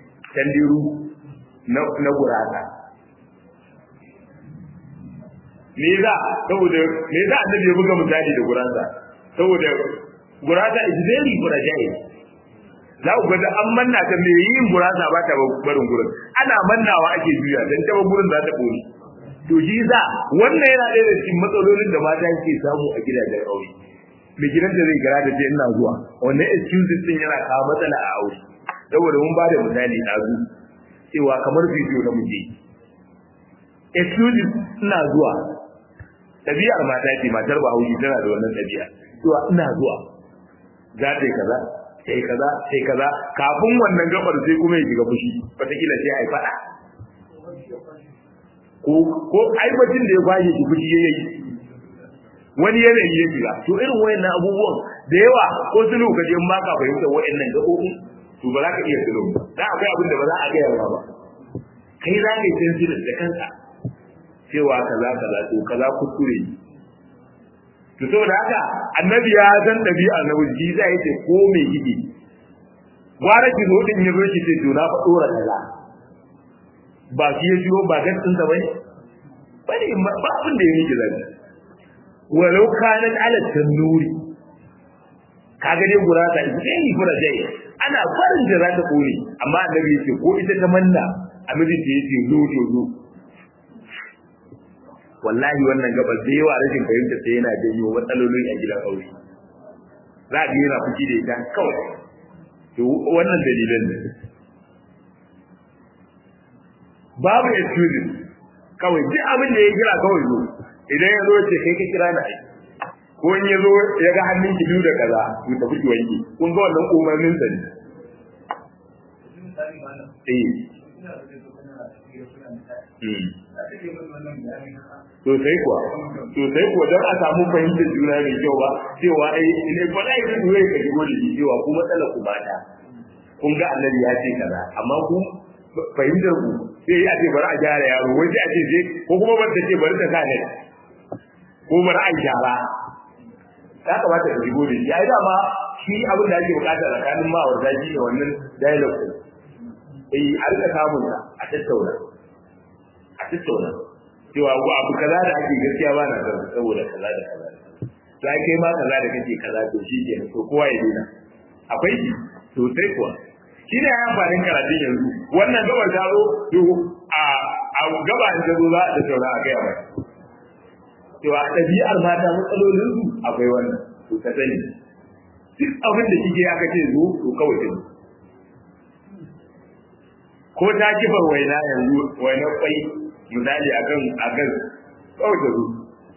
tandiru na na gurasa me za saboda me za annabi ya buga misali da gurasa saboda gurasa is very fragile za ku ga an manna ta me yin gurasa ba ta barin gurin ana mannawa ake juya dan ta gurin za ta kone to shi za wannan yana ɗaya da cikin matsalolin da mata ke samu a gidajen aure mai gidan da zai gara da ce ina zuwa wannan excuses din yana kawo matsala a aure saboda mun ba da misali ɗazu cewa kamar bidiyo na muje excuses ina zuwa ɗabi'ar mata ce matar bahaushe tana da wannan ɗabi'a cewa ina zuwa za ta yi kaza sai kaza sai kaza kafin wannan gabar sai kuma ya shiga fushi wataƙila sai a yi faɗa ko ko aibacin da ya kwashe shi fushi ya yi wani yanayi ya shiga to irin wayannan abubuwan da yawa ko sulu ka je ma ka fahimta wayannan gaɓoɓi to ba za ka iya sulu da akwai abin da ba za a gaya ba ba kai za ka yi tanzirin da kanka cewa kaza kaza to kaza kuskure to saboda haka annabi ya san dabi'a na wuji zai yace ko me gidi gwara ki zo din yazo ki ce to na fa dora kaza ba ki ya jiyo ba gatsin sa bai bane ba abin da yake zai walau kanat ala tanuri kaga dai gura ta sai gura dai ana farin da za ta kore amma annabi yace ko ita ta manna annabi ce yace zo zo zo wallahi wannan gabar da yawa rashin fahimta sai yana janyo matsaloli a gidan aure za a yana fushi da ita kawai to wannan dalilan ne babu excuses kawai duk abin da ya kira kawai zo idan ya zo ce kai ka kira na ai ko in ya zo ya ga hannun ki biyu da kaza ku tafi ki wanke kun ga wannan umarnin sa ne eh sosai kuwa sosai kuwa don a samu fahimtar juna mai kyau ba cewa ai ne ba da yi zuwa ka shigo da cewa ku matsala ku ba ta kun ga annabi ya ce kaza amma ku fahimtar ku sai a ce bari a gyara yaro wai sai a ce sai ko kuma ban ta ce bari ta sa ne ko bari a gyara ya kamata ka shigo da shi ai dama shi abin da ake bukata tsakanin ma'aurata shi ne wannan dialogue eh a rika samun a tattauna a tattauna cewa ko abu kaza da ake gaskiya ba na san saboda kaza da kaza to ai kai ma kaza da kake kaza to shi ke to kowa ya dena akwai shi to sai kuwa shi ne ya amfanin karatun yanzu wannan gabar ta zo to a a gaba in ta zo za a tattauna a kai mai cewa ɗabi'ar mata matsalolin su akwai wannan to ka sani duk abin da kike aka ce zo to kawai ta ko ta kifar waina yanzu waina kwai misali akan akan kawai ta zo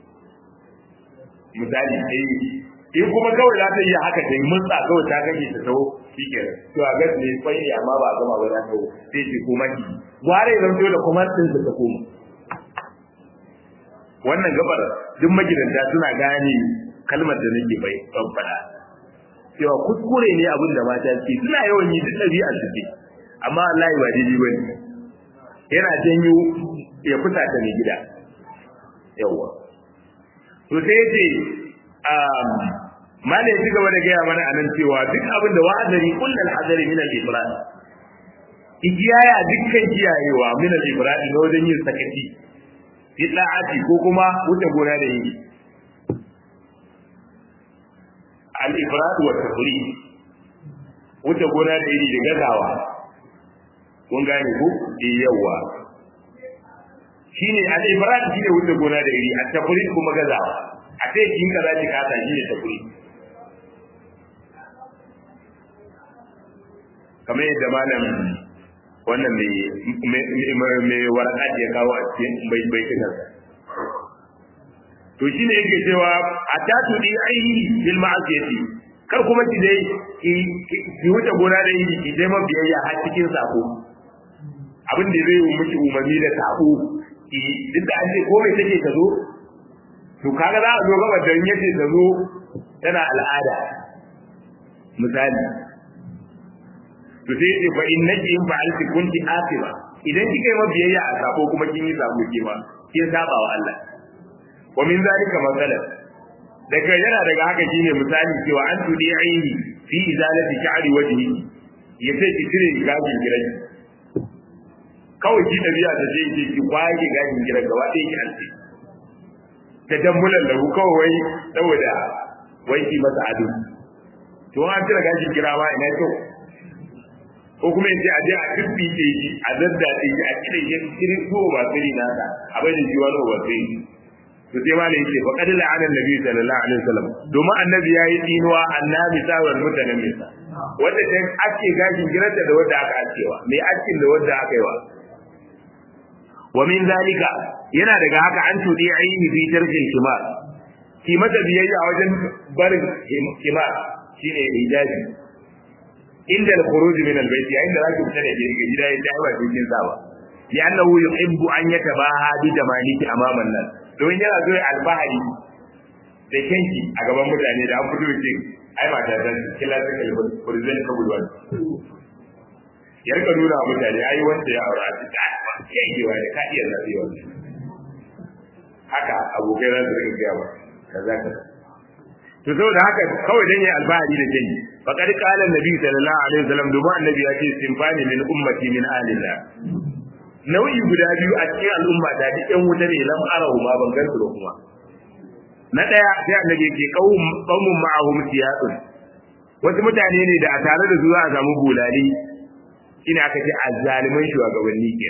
misali eh in kuma kawai za ta yi haka ta yi mutsa kawai ta kake ta taho shike to a gas ne kwai ne amma ba a gama ba za ta sai ce kuma ki gware zan to da kuma din ta koma wannan gabar duk magidanta suna gane kalmar da nake bai faɗa cewa kuskure ne abin da mata ce suna yawan yi duk ɗabi'ar su ce amma Allah ba daidai bane yana janyo ya fita ta mai gida yawa to sai yace um mala ya gaba da gaya mana anan cewa duk abin da wa'azari kullal hadari min al-ifrat igiyaya dukkan kiyayewa min al-ifrat na wajen yin sakaci bid'ati ko kuma wuce gona da yi al-ifrat wa tafrid wuce gona da iri da gazawa kun gane ko eh yawa shine al-ifrat shine wuce gona da iri at-tafrid kuma gazawa a sai kin kaza ki kasa shine tafrid kamar yadda malam wannan mai mai warqat ya kawo a cikin bai bai kinan to shine yake cewa atatu di aihi bil ma'asiyati kar kuma ki dai ki wuce gona da yi ki dai mabiyayya har cikin sako abin da zai miki umarni da sako ki duk da an ce ko mai take ta zo to kaga za a zo gaba da yace ta zo tana al'ada misali to sai ce fa innaki in fa'alti kunti asiba idan kika yi mabiyayya a sako kuma kin yi sako ke ma kin saba wa Allah wa min zalika masalan daga yana daga haka shine misali cewa an tudi aini fi izalati sha'ri wajhi ya sai ki cire gashin gidan kawai ki dabi'a da sai ki ki kwaye gashin gidan gaba ɗaya ki alce ta dambulan lahu kawai saboda wanki masa ado to an cire gashin gira ma ina kyau ko kuma yace a je a dubbi ke shi a zadda ke shi a kire shi kire ko ba sirri nasa a bai da shi wani ba sirri to sai malai yace fa qad la'ana annabi sallallahu alaihi wasallam domin annabi yayi dinuwa annabi sawar mutanen misa wanda ta ake gashin giranta da wanda aka askewa mai askin da wanda aka yi wa wa min zalika yana daga haka an tudi aini fi tarkin kimar ki mata biyayya wajen barin kimar shine hijabi inda al-khuruj min al-bayt yayin da zaki fita daga gida ya tayi ba cikin sa ba ya annahu yuhibbu an yatabaha bi jamaliki amama an-nas don yana zo alfahari da kanki a gaban mutane da an fito ce ai ba ta dan kila ta kalmar present ka bulwan ya rika nuna wa mutane ai wanda ya aura ta ta ba kewa da ka iya zabi wannan haka abokai za su rika gaya ba kaza kaza to saboda haka kawai dan yi alfahari da jini faqad qala annabi sallallahu alaihi wasallam dubu annabi ya ce sinfani min ummati min alillah nau'i guda biyu a cikin al'umma da duk yan wuta ne lam arahu ma ban gansu da kuma na daya sai annabi yake qaum qaumun ma'ahum siyatun wasu mutane ne da a tare da su za a samu bulali ina aka ce azzaliman shugabanni ke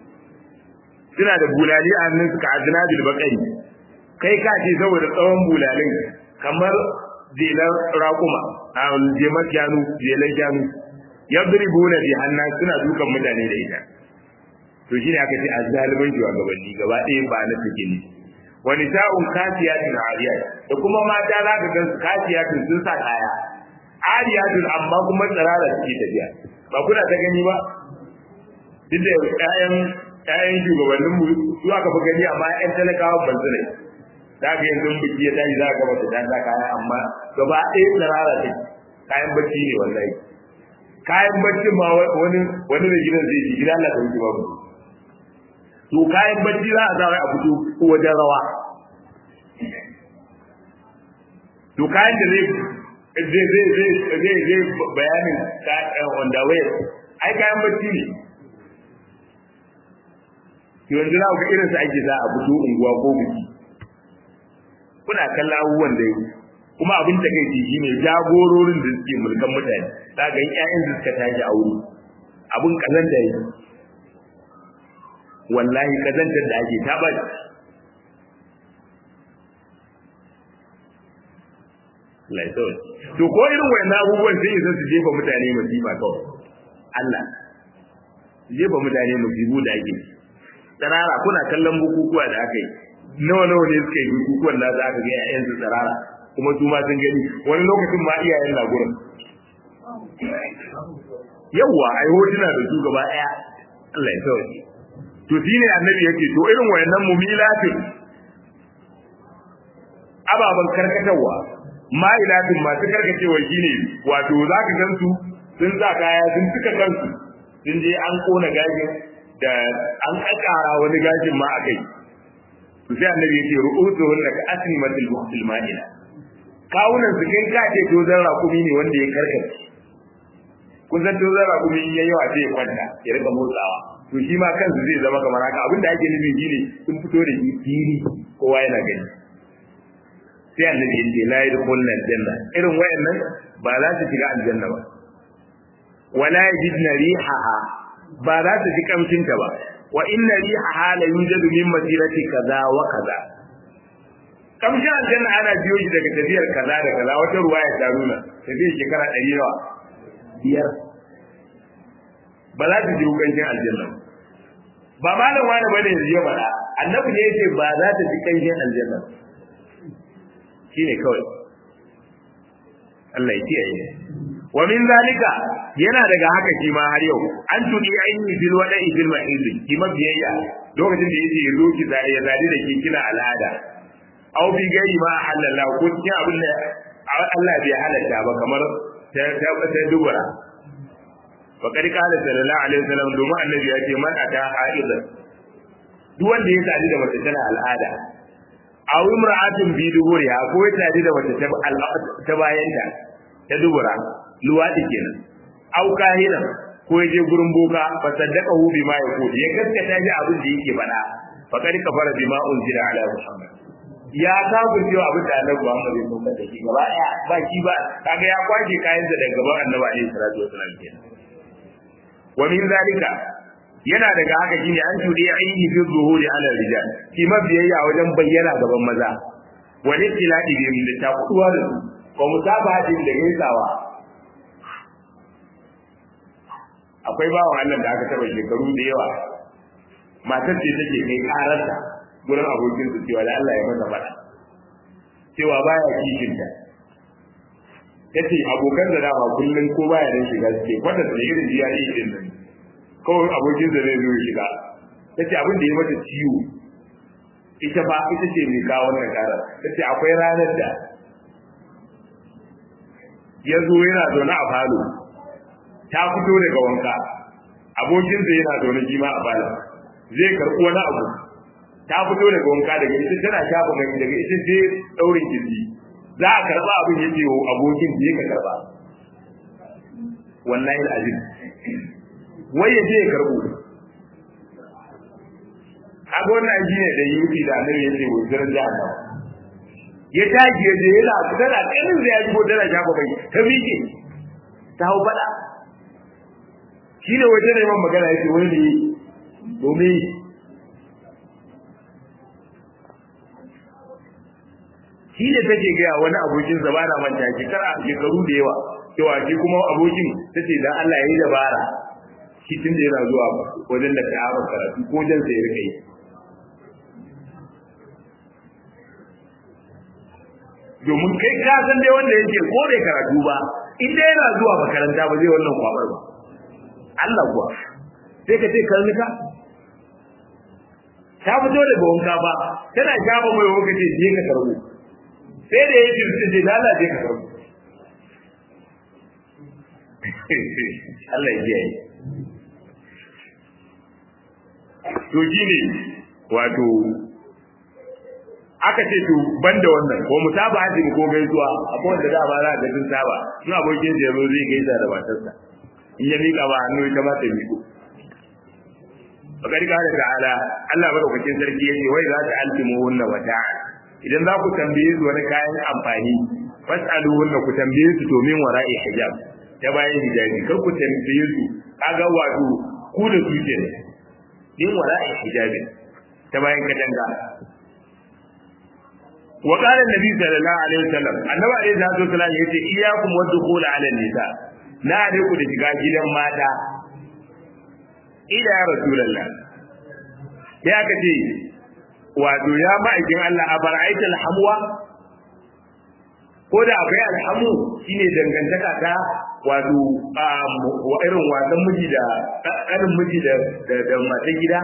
suna da bulali a hannun su ka azna bil baqari kai ka ce saboda tsawon bulalin kamar jelar raƙuma a jemar shanu jelar shanu yadribuna bi hannan suna dukan mutane da ita to shine aka ce azzaliman shugabanni gaba ɗaya ba na take ne wani sa'un kasiyatun ariyat da kuma mata za ka gan kasiyatun sun sa kaya ariyatun amma kuma tsirara suke tafiya ba kuna ta gani ba duk da ƴaƴan ƴaƴan shugabannin mu su aka fi gani amma ƴan talakawa ban su ne za ka yanzu biki ya tashi za ka ga mace ta sa kaya amma gaba ɗaya tsirara ce kayan bacci ne wallahi kayan bacci ma wani wani da gidan zai ji gidan Allah ta wuce babu to kayan bacci za a sa a fito ko wajen rawa to kayan da zai zai zai zai zai zai bayanin wanda wayar ai kayan bacci ne to yanzu za ku ga irin su ake za a fito unguwa ko biki kuna kallon abubuwan da yau kuma abin da kai shi ne jagororin da suke mulkan mutane za ga ƴaƴan da suka tashi a wuri abin kazan da yake wallahi kazantar da ake ta bari laisawai to ko irin wayannan abubuwan sai isa su jefa mutane masifa kawai Allah jefa mutane masifu da ake tsarara kuna kallon bukukuwa da aka yi nawa nawa ne suka yi bukukuwan da aka ga ƴaƴan su tsarara kuma su ma sun gani wani lokacin ma iyayen na gurin yawwa ai hotuna da su gaba ɗaya Allah ya sauke to shine annabi yake to irin wayannan mumilatin ababan karkatarwa ma'ilatin masu karkacewa shine wato zaka gansu sun sa kaya sun tuka kansu sun je an kona gashin da an kakara wani gashin ma akai to sai annabi yake ru'usuhun ka asnimatil buhtil ma'ila kawunan su kai ka ce to zan rakumi ne wanda ya karkace kun san to zan rakumi yayi yawa sai ya kwanta ya rika motsawa to shi ma kansu zai zama kamar haka abinda ake nufi shine sun fito da shi fili kowa yana gani sai annabi yace la yadkhulna aljanna irin wayannan ba za su shiga aljanna ba wala yajidna rihaha ba za su ji kamshin ta ba wa inna rihaha la yujadu min masirati kaza wa kaza kamshin aljanna ana biyo shi daga tafiyar kaza da kaza wata ruwaya ta nuna tafiyar shekara ɗari nawa biyar ba za su ji hukancin aljanna ba malam wani bane yanzu ya faɗa annabi ne yace ba za ta ji kanshin aljanna shine kawai Allah ya kiyaye wa min zalika yana daga haka shi ma har yau an tudi aini bil wada'i bil mahidi ki mabiyayya lokacin da yace yazo ki zai ya zadi da ke kina al'ada aw bi gairi ma halalla ko cikin abin da Allah bai halatta ba kamar ta ta dubura fakari kala sallallahu alaihi wasallam domin annabi ya ce man ata haidan duk wanda ya sadu da mace tana al'ada aw imra'atun bi duburiha ko ya sadu da mace ta bayan ta ta dubura luwadi kenan aw kahina ko ya je gurin boka fa saddaqahu bima yaqul ya gaskata shi abin da yake faɗa fakari kafara bima unzila ala muhammad ya kafir cewa abin da annabi Muhammad ya sauka da shi gaba ɗaya ba shi ba kaga ya kwaje kayan da daga gaban annabi alaihi salatu wasallam kenan wa min zalika yana daga haka shine an tudi ainihi fi zuhuri ala rijal shi mabiyayya wajen bayyana gaban maza wa littiladi bi da takuwa da su ko musabahatin da gaisawa akwai bawan Allah da aka taba shekaru da yawa matar ce take kai kararta gurin abokin su cewa da Allah ya masa fada cewa baya kishin ta yace abokan da dama kullun ko baya da shiga suke kwata da irin jiyari din nan kawai abokin da zai zo shiga tace abin da ya mata ciwo ita ba ita ce mai kawo wannan karar tace akwai ranar da ya zo yana zaune a falo ta fito daga wanka abokinsa yana zaune shi ma a falo zai karɓi wani abu ta fito daga wanka daga ita tana shafa mai daga ita sai daurin kirji za a karɓa abin ya ce wa abokin je ka karɓa wallahi alazim wai ya je ya karɓo kaga wannan shi ne da yuti da annabi ya ce wuzurin jahannama ya tashi ya je yana tana kanin da ya ji tana shafa mai ta miƙe ta hau faɗa shi ne waje neman magana ya ce wani ne domin shi ne take gaya wani abokin sa bana manta shekara shekaru da yawa cewa shi kuma abokin tace dan Allah ya yi dabara shi tun da yana zuwa wajen da ta haɓa karatu ko jan sai rika yi domin kai ka san dai wanda yake ko bai karatu ba in dai yana zuwa makaranta ba zai wannan kwabar ba Allah kuwa sai ka ce karnuka ta fito daga wanka ba tana shafa mai wanka ce je ka karbo sai da ya jirgin ce lalace ka karbo Allah ya kiyaye to shine wato aka ce to banda wannan ko musaba haji ko gaisuwa akwai wanda da ba za ga sun saba in abokin da yazo zai gaisa da matarsa in ya mika ba hannu ita ma ta miko bakari kare ta'ala Allah madaukakin sarki yace wai za ta altimu wannan wata'a idan za ku tambaye su wani kayan amfani fasalu wannan ku tambaye su to min wara'i hijab ta bayan hijabi kar ku tambaye su kaga wato ku da su ke min wara'i hijabi ta bayan katanga wa qala annabi sallallahu alaihi wasallam annabi alaihi salatu wasallam yace iyyakum wadkhul ala nisa na ne ku da shiga gidan mata ila ya rasulullah ya ka ce wato ya ma'aikin Allah a bara'aita alhamwa ko da akwai alhamu shine dangantaka ta wato wa irin wasan miji da ƙarin miji da da matan gida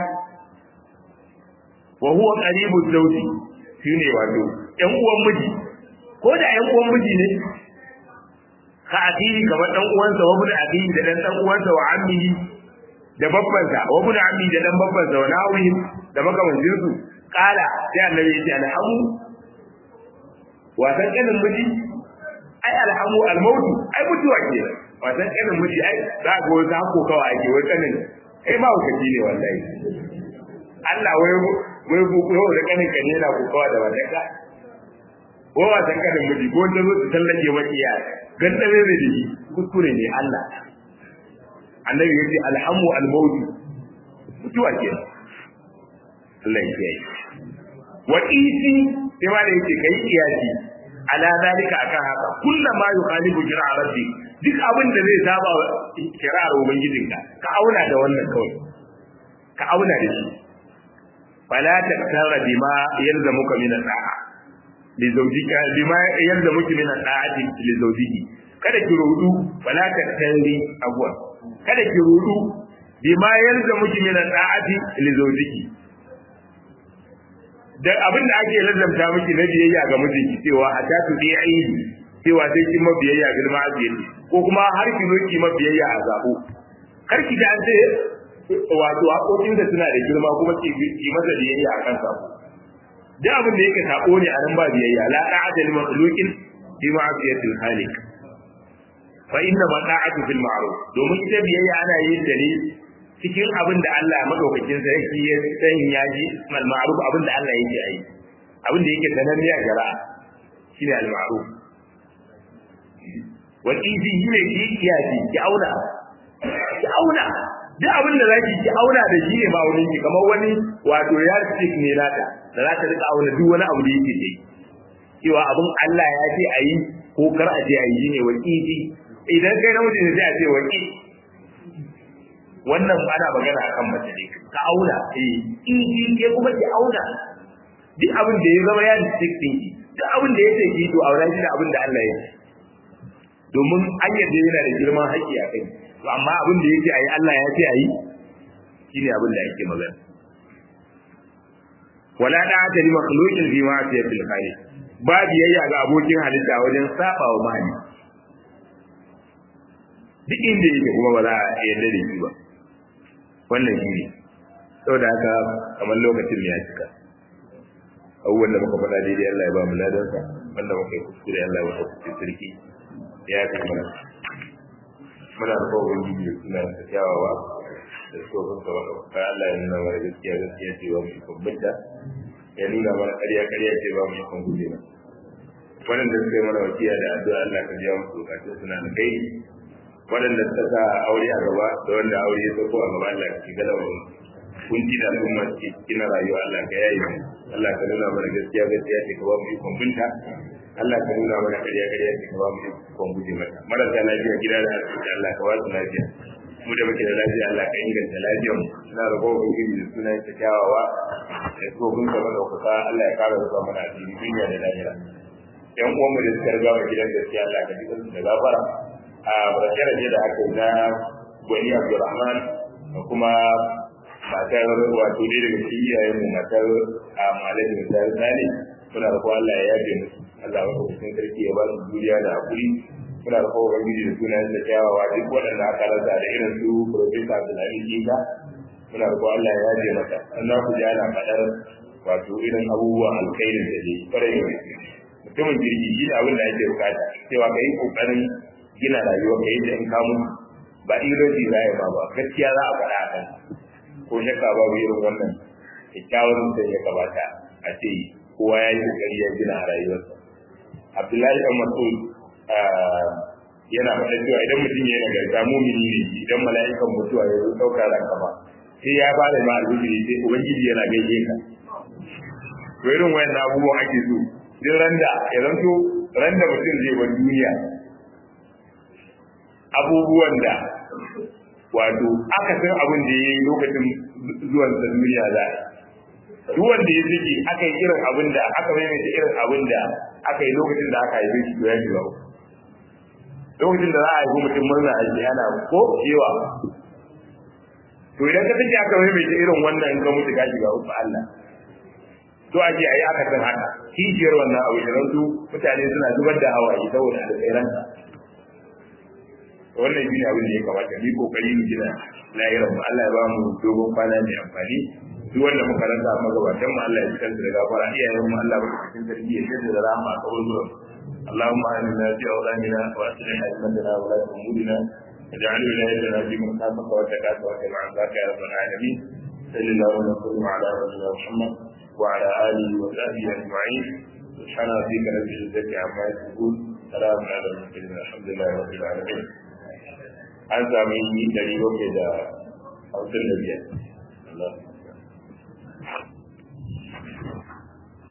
wa huwa qaribu zawji shine wato ƴan uwan miji ko da ƴan uwan miji ne ka akiri kamar dan uwansa wa bin akiri da dan dan uwansa wa ammihi da babbansa wa bin ammi da dan babbansa wa nawihim da makamancin su kala sai annabi ya ce alhamu wasan kanin miji ai alhamu almautu ai mutuwa ke wasan kanin miji ai za ga wata hako kawai ake wai kanin kai ma hukaci ne wallahi Allah wai wai ku ko da kanin ka ne na ku kawai da wannan ka ko wasan kanin miji ko ta zo ta tallake maki ya gan da bai da shi kuskure ne Allah annabi ya ce alhamu almautu mutuwa ke Allah ya yi wa isi sai ma da yake kai kiyasi ala zalika akan haka kullama yukhalifu jira'a rabbi duk abin da zai saba kira'ar ubangijinka ka auna da wannan kawai ka auna da shi fala taktara bima yalzamuka min da'a li zawjika bima yalzamuka min da'ati li zawjiki kada ki rudu fala taktari abwa kada ki rudu bima yalzamuka min da'ati li zawjiki da abin da ake lallanta miki na biyayya ga mijinki cewa a ta tu aini cewa sai kin mabiyayya girma abiyayya ko kuma har ki zo ki mabiyayya a zabo kar ki da an ce wato hakokin da suna da girma kuma ki ki masa biyayya a kan sabo duk abin da yake sabo ne a nan ba biyayya la ta'ata lil makhluqin fi ma'siyatil khaliq fa inna ma ta'atu fil ma'ruf domin ita biyayya ana yin ta ne cikin abin da Allah madaukakin sarki ya san ya ji mal ma'ruf abin da Allah yake yi abin da yake sananne a shari'a shine al-ma'ruf wal izi shine ki kiyasi ki auna ki auna duk abin da zaki ki auna da shi ne ba wani ki kamar wani wato ya stick ne nata da za ta rika auna duk wani abu da yake yi cewa abin Allah ya ce a yi ko kar a ce a yi ne wa izi idan kai namiji ne sai a ce wa wannan ana magana akan mace ne ka auna eh izi ke kuma ki auna duk abin da ya zama ya stick din ki duk abin da yake ki to aura shi da abin da Allah ya ce domin an yadda yana da girman haƙƙi a kai to amma abin da yake ayi Allah ya ce ayi shine abin da yake magana wala da ta li makhluqin fi ma'siyatil khaliq ba biyayya ga abokin halitta wajen saba wa mahali duk inda yake kuma ba za a yarda da shi ba wannan shi ne saboda haka kamar lokacin ya cika abubuwan da muka faɗa daidai Allah ya ba mu ladansa wanda muka yi kuskure Allah ya kuskure sarki ya fi mana muna da kowa ubangiji da suna da kyawawa da tsohon sa wanda ka Allah ya nuna mana gaskiya gaskiya ce ba mu ikon bidda ya nuna mana ƙarya ƙarya ce ba mu ikon guje ba waɗanda suka yi mana wasiya da addu'a Allah ka biya musu bukatun suna da kai waɗanda suka sa aure a gaba da wanda aure ya sauko a gaba Allah ka shiga da wani kunci da al'umma ke cikin rayuwa Allah ka yayi mu Allah ka nuna mana gaskiya gaskiya ce ka ba mu ikon binta Allah ka nuna mana ƙarya ƙarya ce ka ba mu ikon guje mata marasa lafiya gida da asibiti Allah ka ba su lafiya mu da muke da lafiya Allah ka inganta lafiyar mu ina da kowa ubangiji da sunan ta kyawawa da tsohon ka mana kusa Allah ya kara zuwa mana asiri duniya da lahira yan uwan mu da suka riga mu gidan gaskiya Allah ka jikin su da gafara a barkar da aka yi na gwani Abdulrahman da kuma matar wato dai daga cikin iyayen mu matar a malamin misali sani muna da kowa Allah ya yaje musu Allah ya kuma cikin sarki ya ba su duniya da hakuri muna da kowa ubangiji da sunan da kyawawa duk waɗanda aka rasa da irin su Profesa Abdullahi Jinka muna da kowa Allah ya yaje masa Allah ku ji ana faɗar wato irin abubuwan alkhairin da ke kwarai da gaske mutumin jirgi shi ne abin da ake bukata cewa ka yi kokarin gina rayuwa ka yi da in kamu ba iroji za ya ba ba gaskiya za a faɗa a kan ko shakka babu irin wannan kyakkyawan mutum ya kamata a ce kowa ya yi kokari ya gina a rayuwarsa abdullahi dan mas'ud yana faɗa cewa idan mutum ya nagarta mumini ne idan mala'ikan mutuwa ya zo ɗaukar ranka ba sai ya fara ma alhujiri sai ubangiji yana gaishe ka to irin wayan abubuwan ake so duk randa ya zanto randa mutum zai bar duniya abubuwan da wato aka san abin da ya yi lokacin zuwan sa duniya za a duk wanda ya ziki aka yi irin abin da aka maimaita irin abin da aka yi lokacin da aka haife shi ya shiga lokacin da za a haifi mutum murna a ji ana ko cewa to idan ka tafi aka maimaita irin wannan in ka mutu ka shiga uku Allah to ake ayi aka san haka kishiyar wannan abu da su mutane suna zubar da hawaye saboda alƙairansa wannan shi ne abin da ya kamata mu kokari mu gina lahirar mu Allah ya ba mu dogon kwana mai amfani duk wanda muka rasa magabatan mu Allah ya cikin da gafara iyayen mu Allah ya cikin sarki ya shirya da rahama a kawai zuwa اللهم آمنا في أوطاننا وأصلح أئمتنا ولاة أمورنا واجعل ولايتنا في من خافك واتقاك واتبع عذاك يا رب العالمين صل اللهم وسلم على رسولنا محمد وعلى آله وصحبه أجمعين سبحان ربك رب العزة عما يصفون سلام على المرسلين الحمد لله رب العالمين an sami yi ɗari bakwai da hamsin da biyar.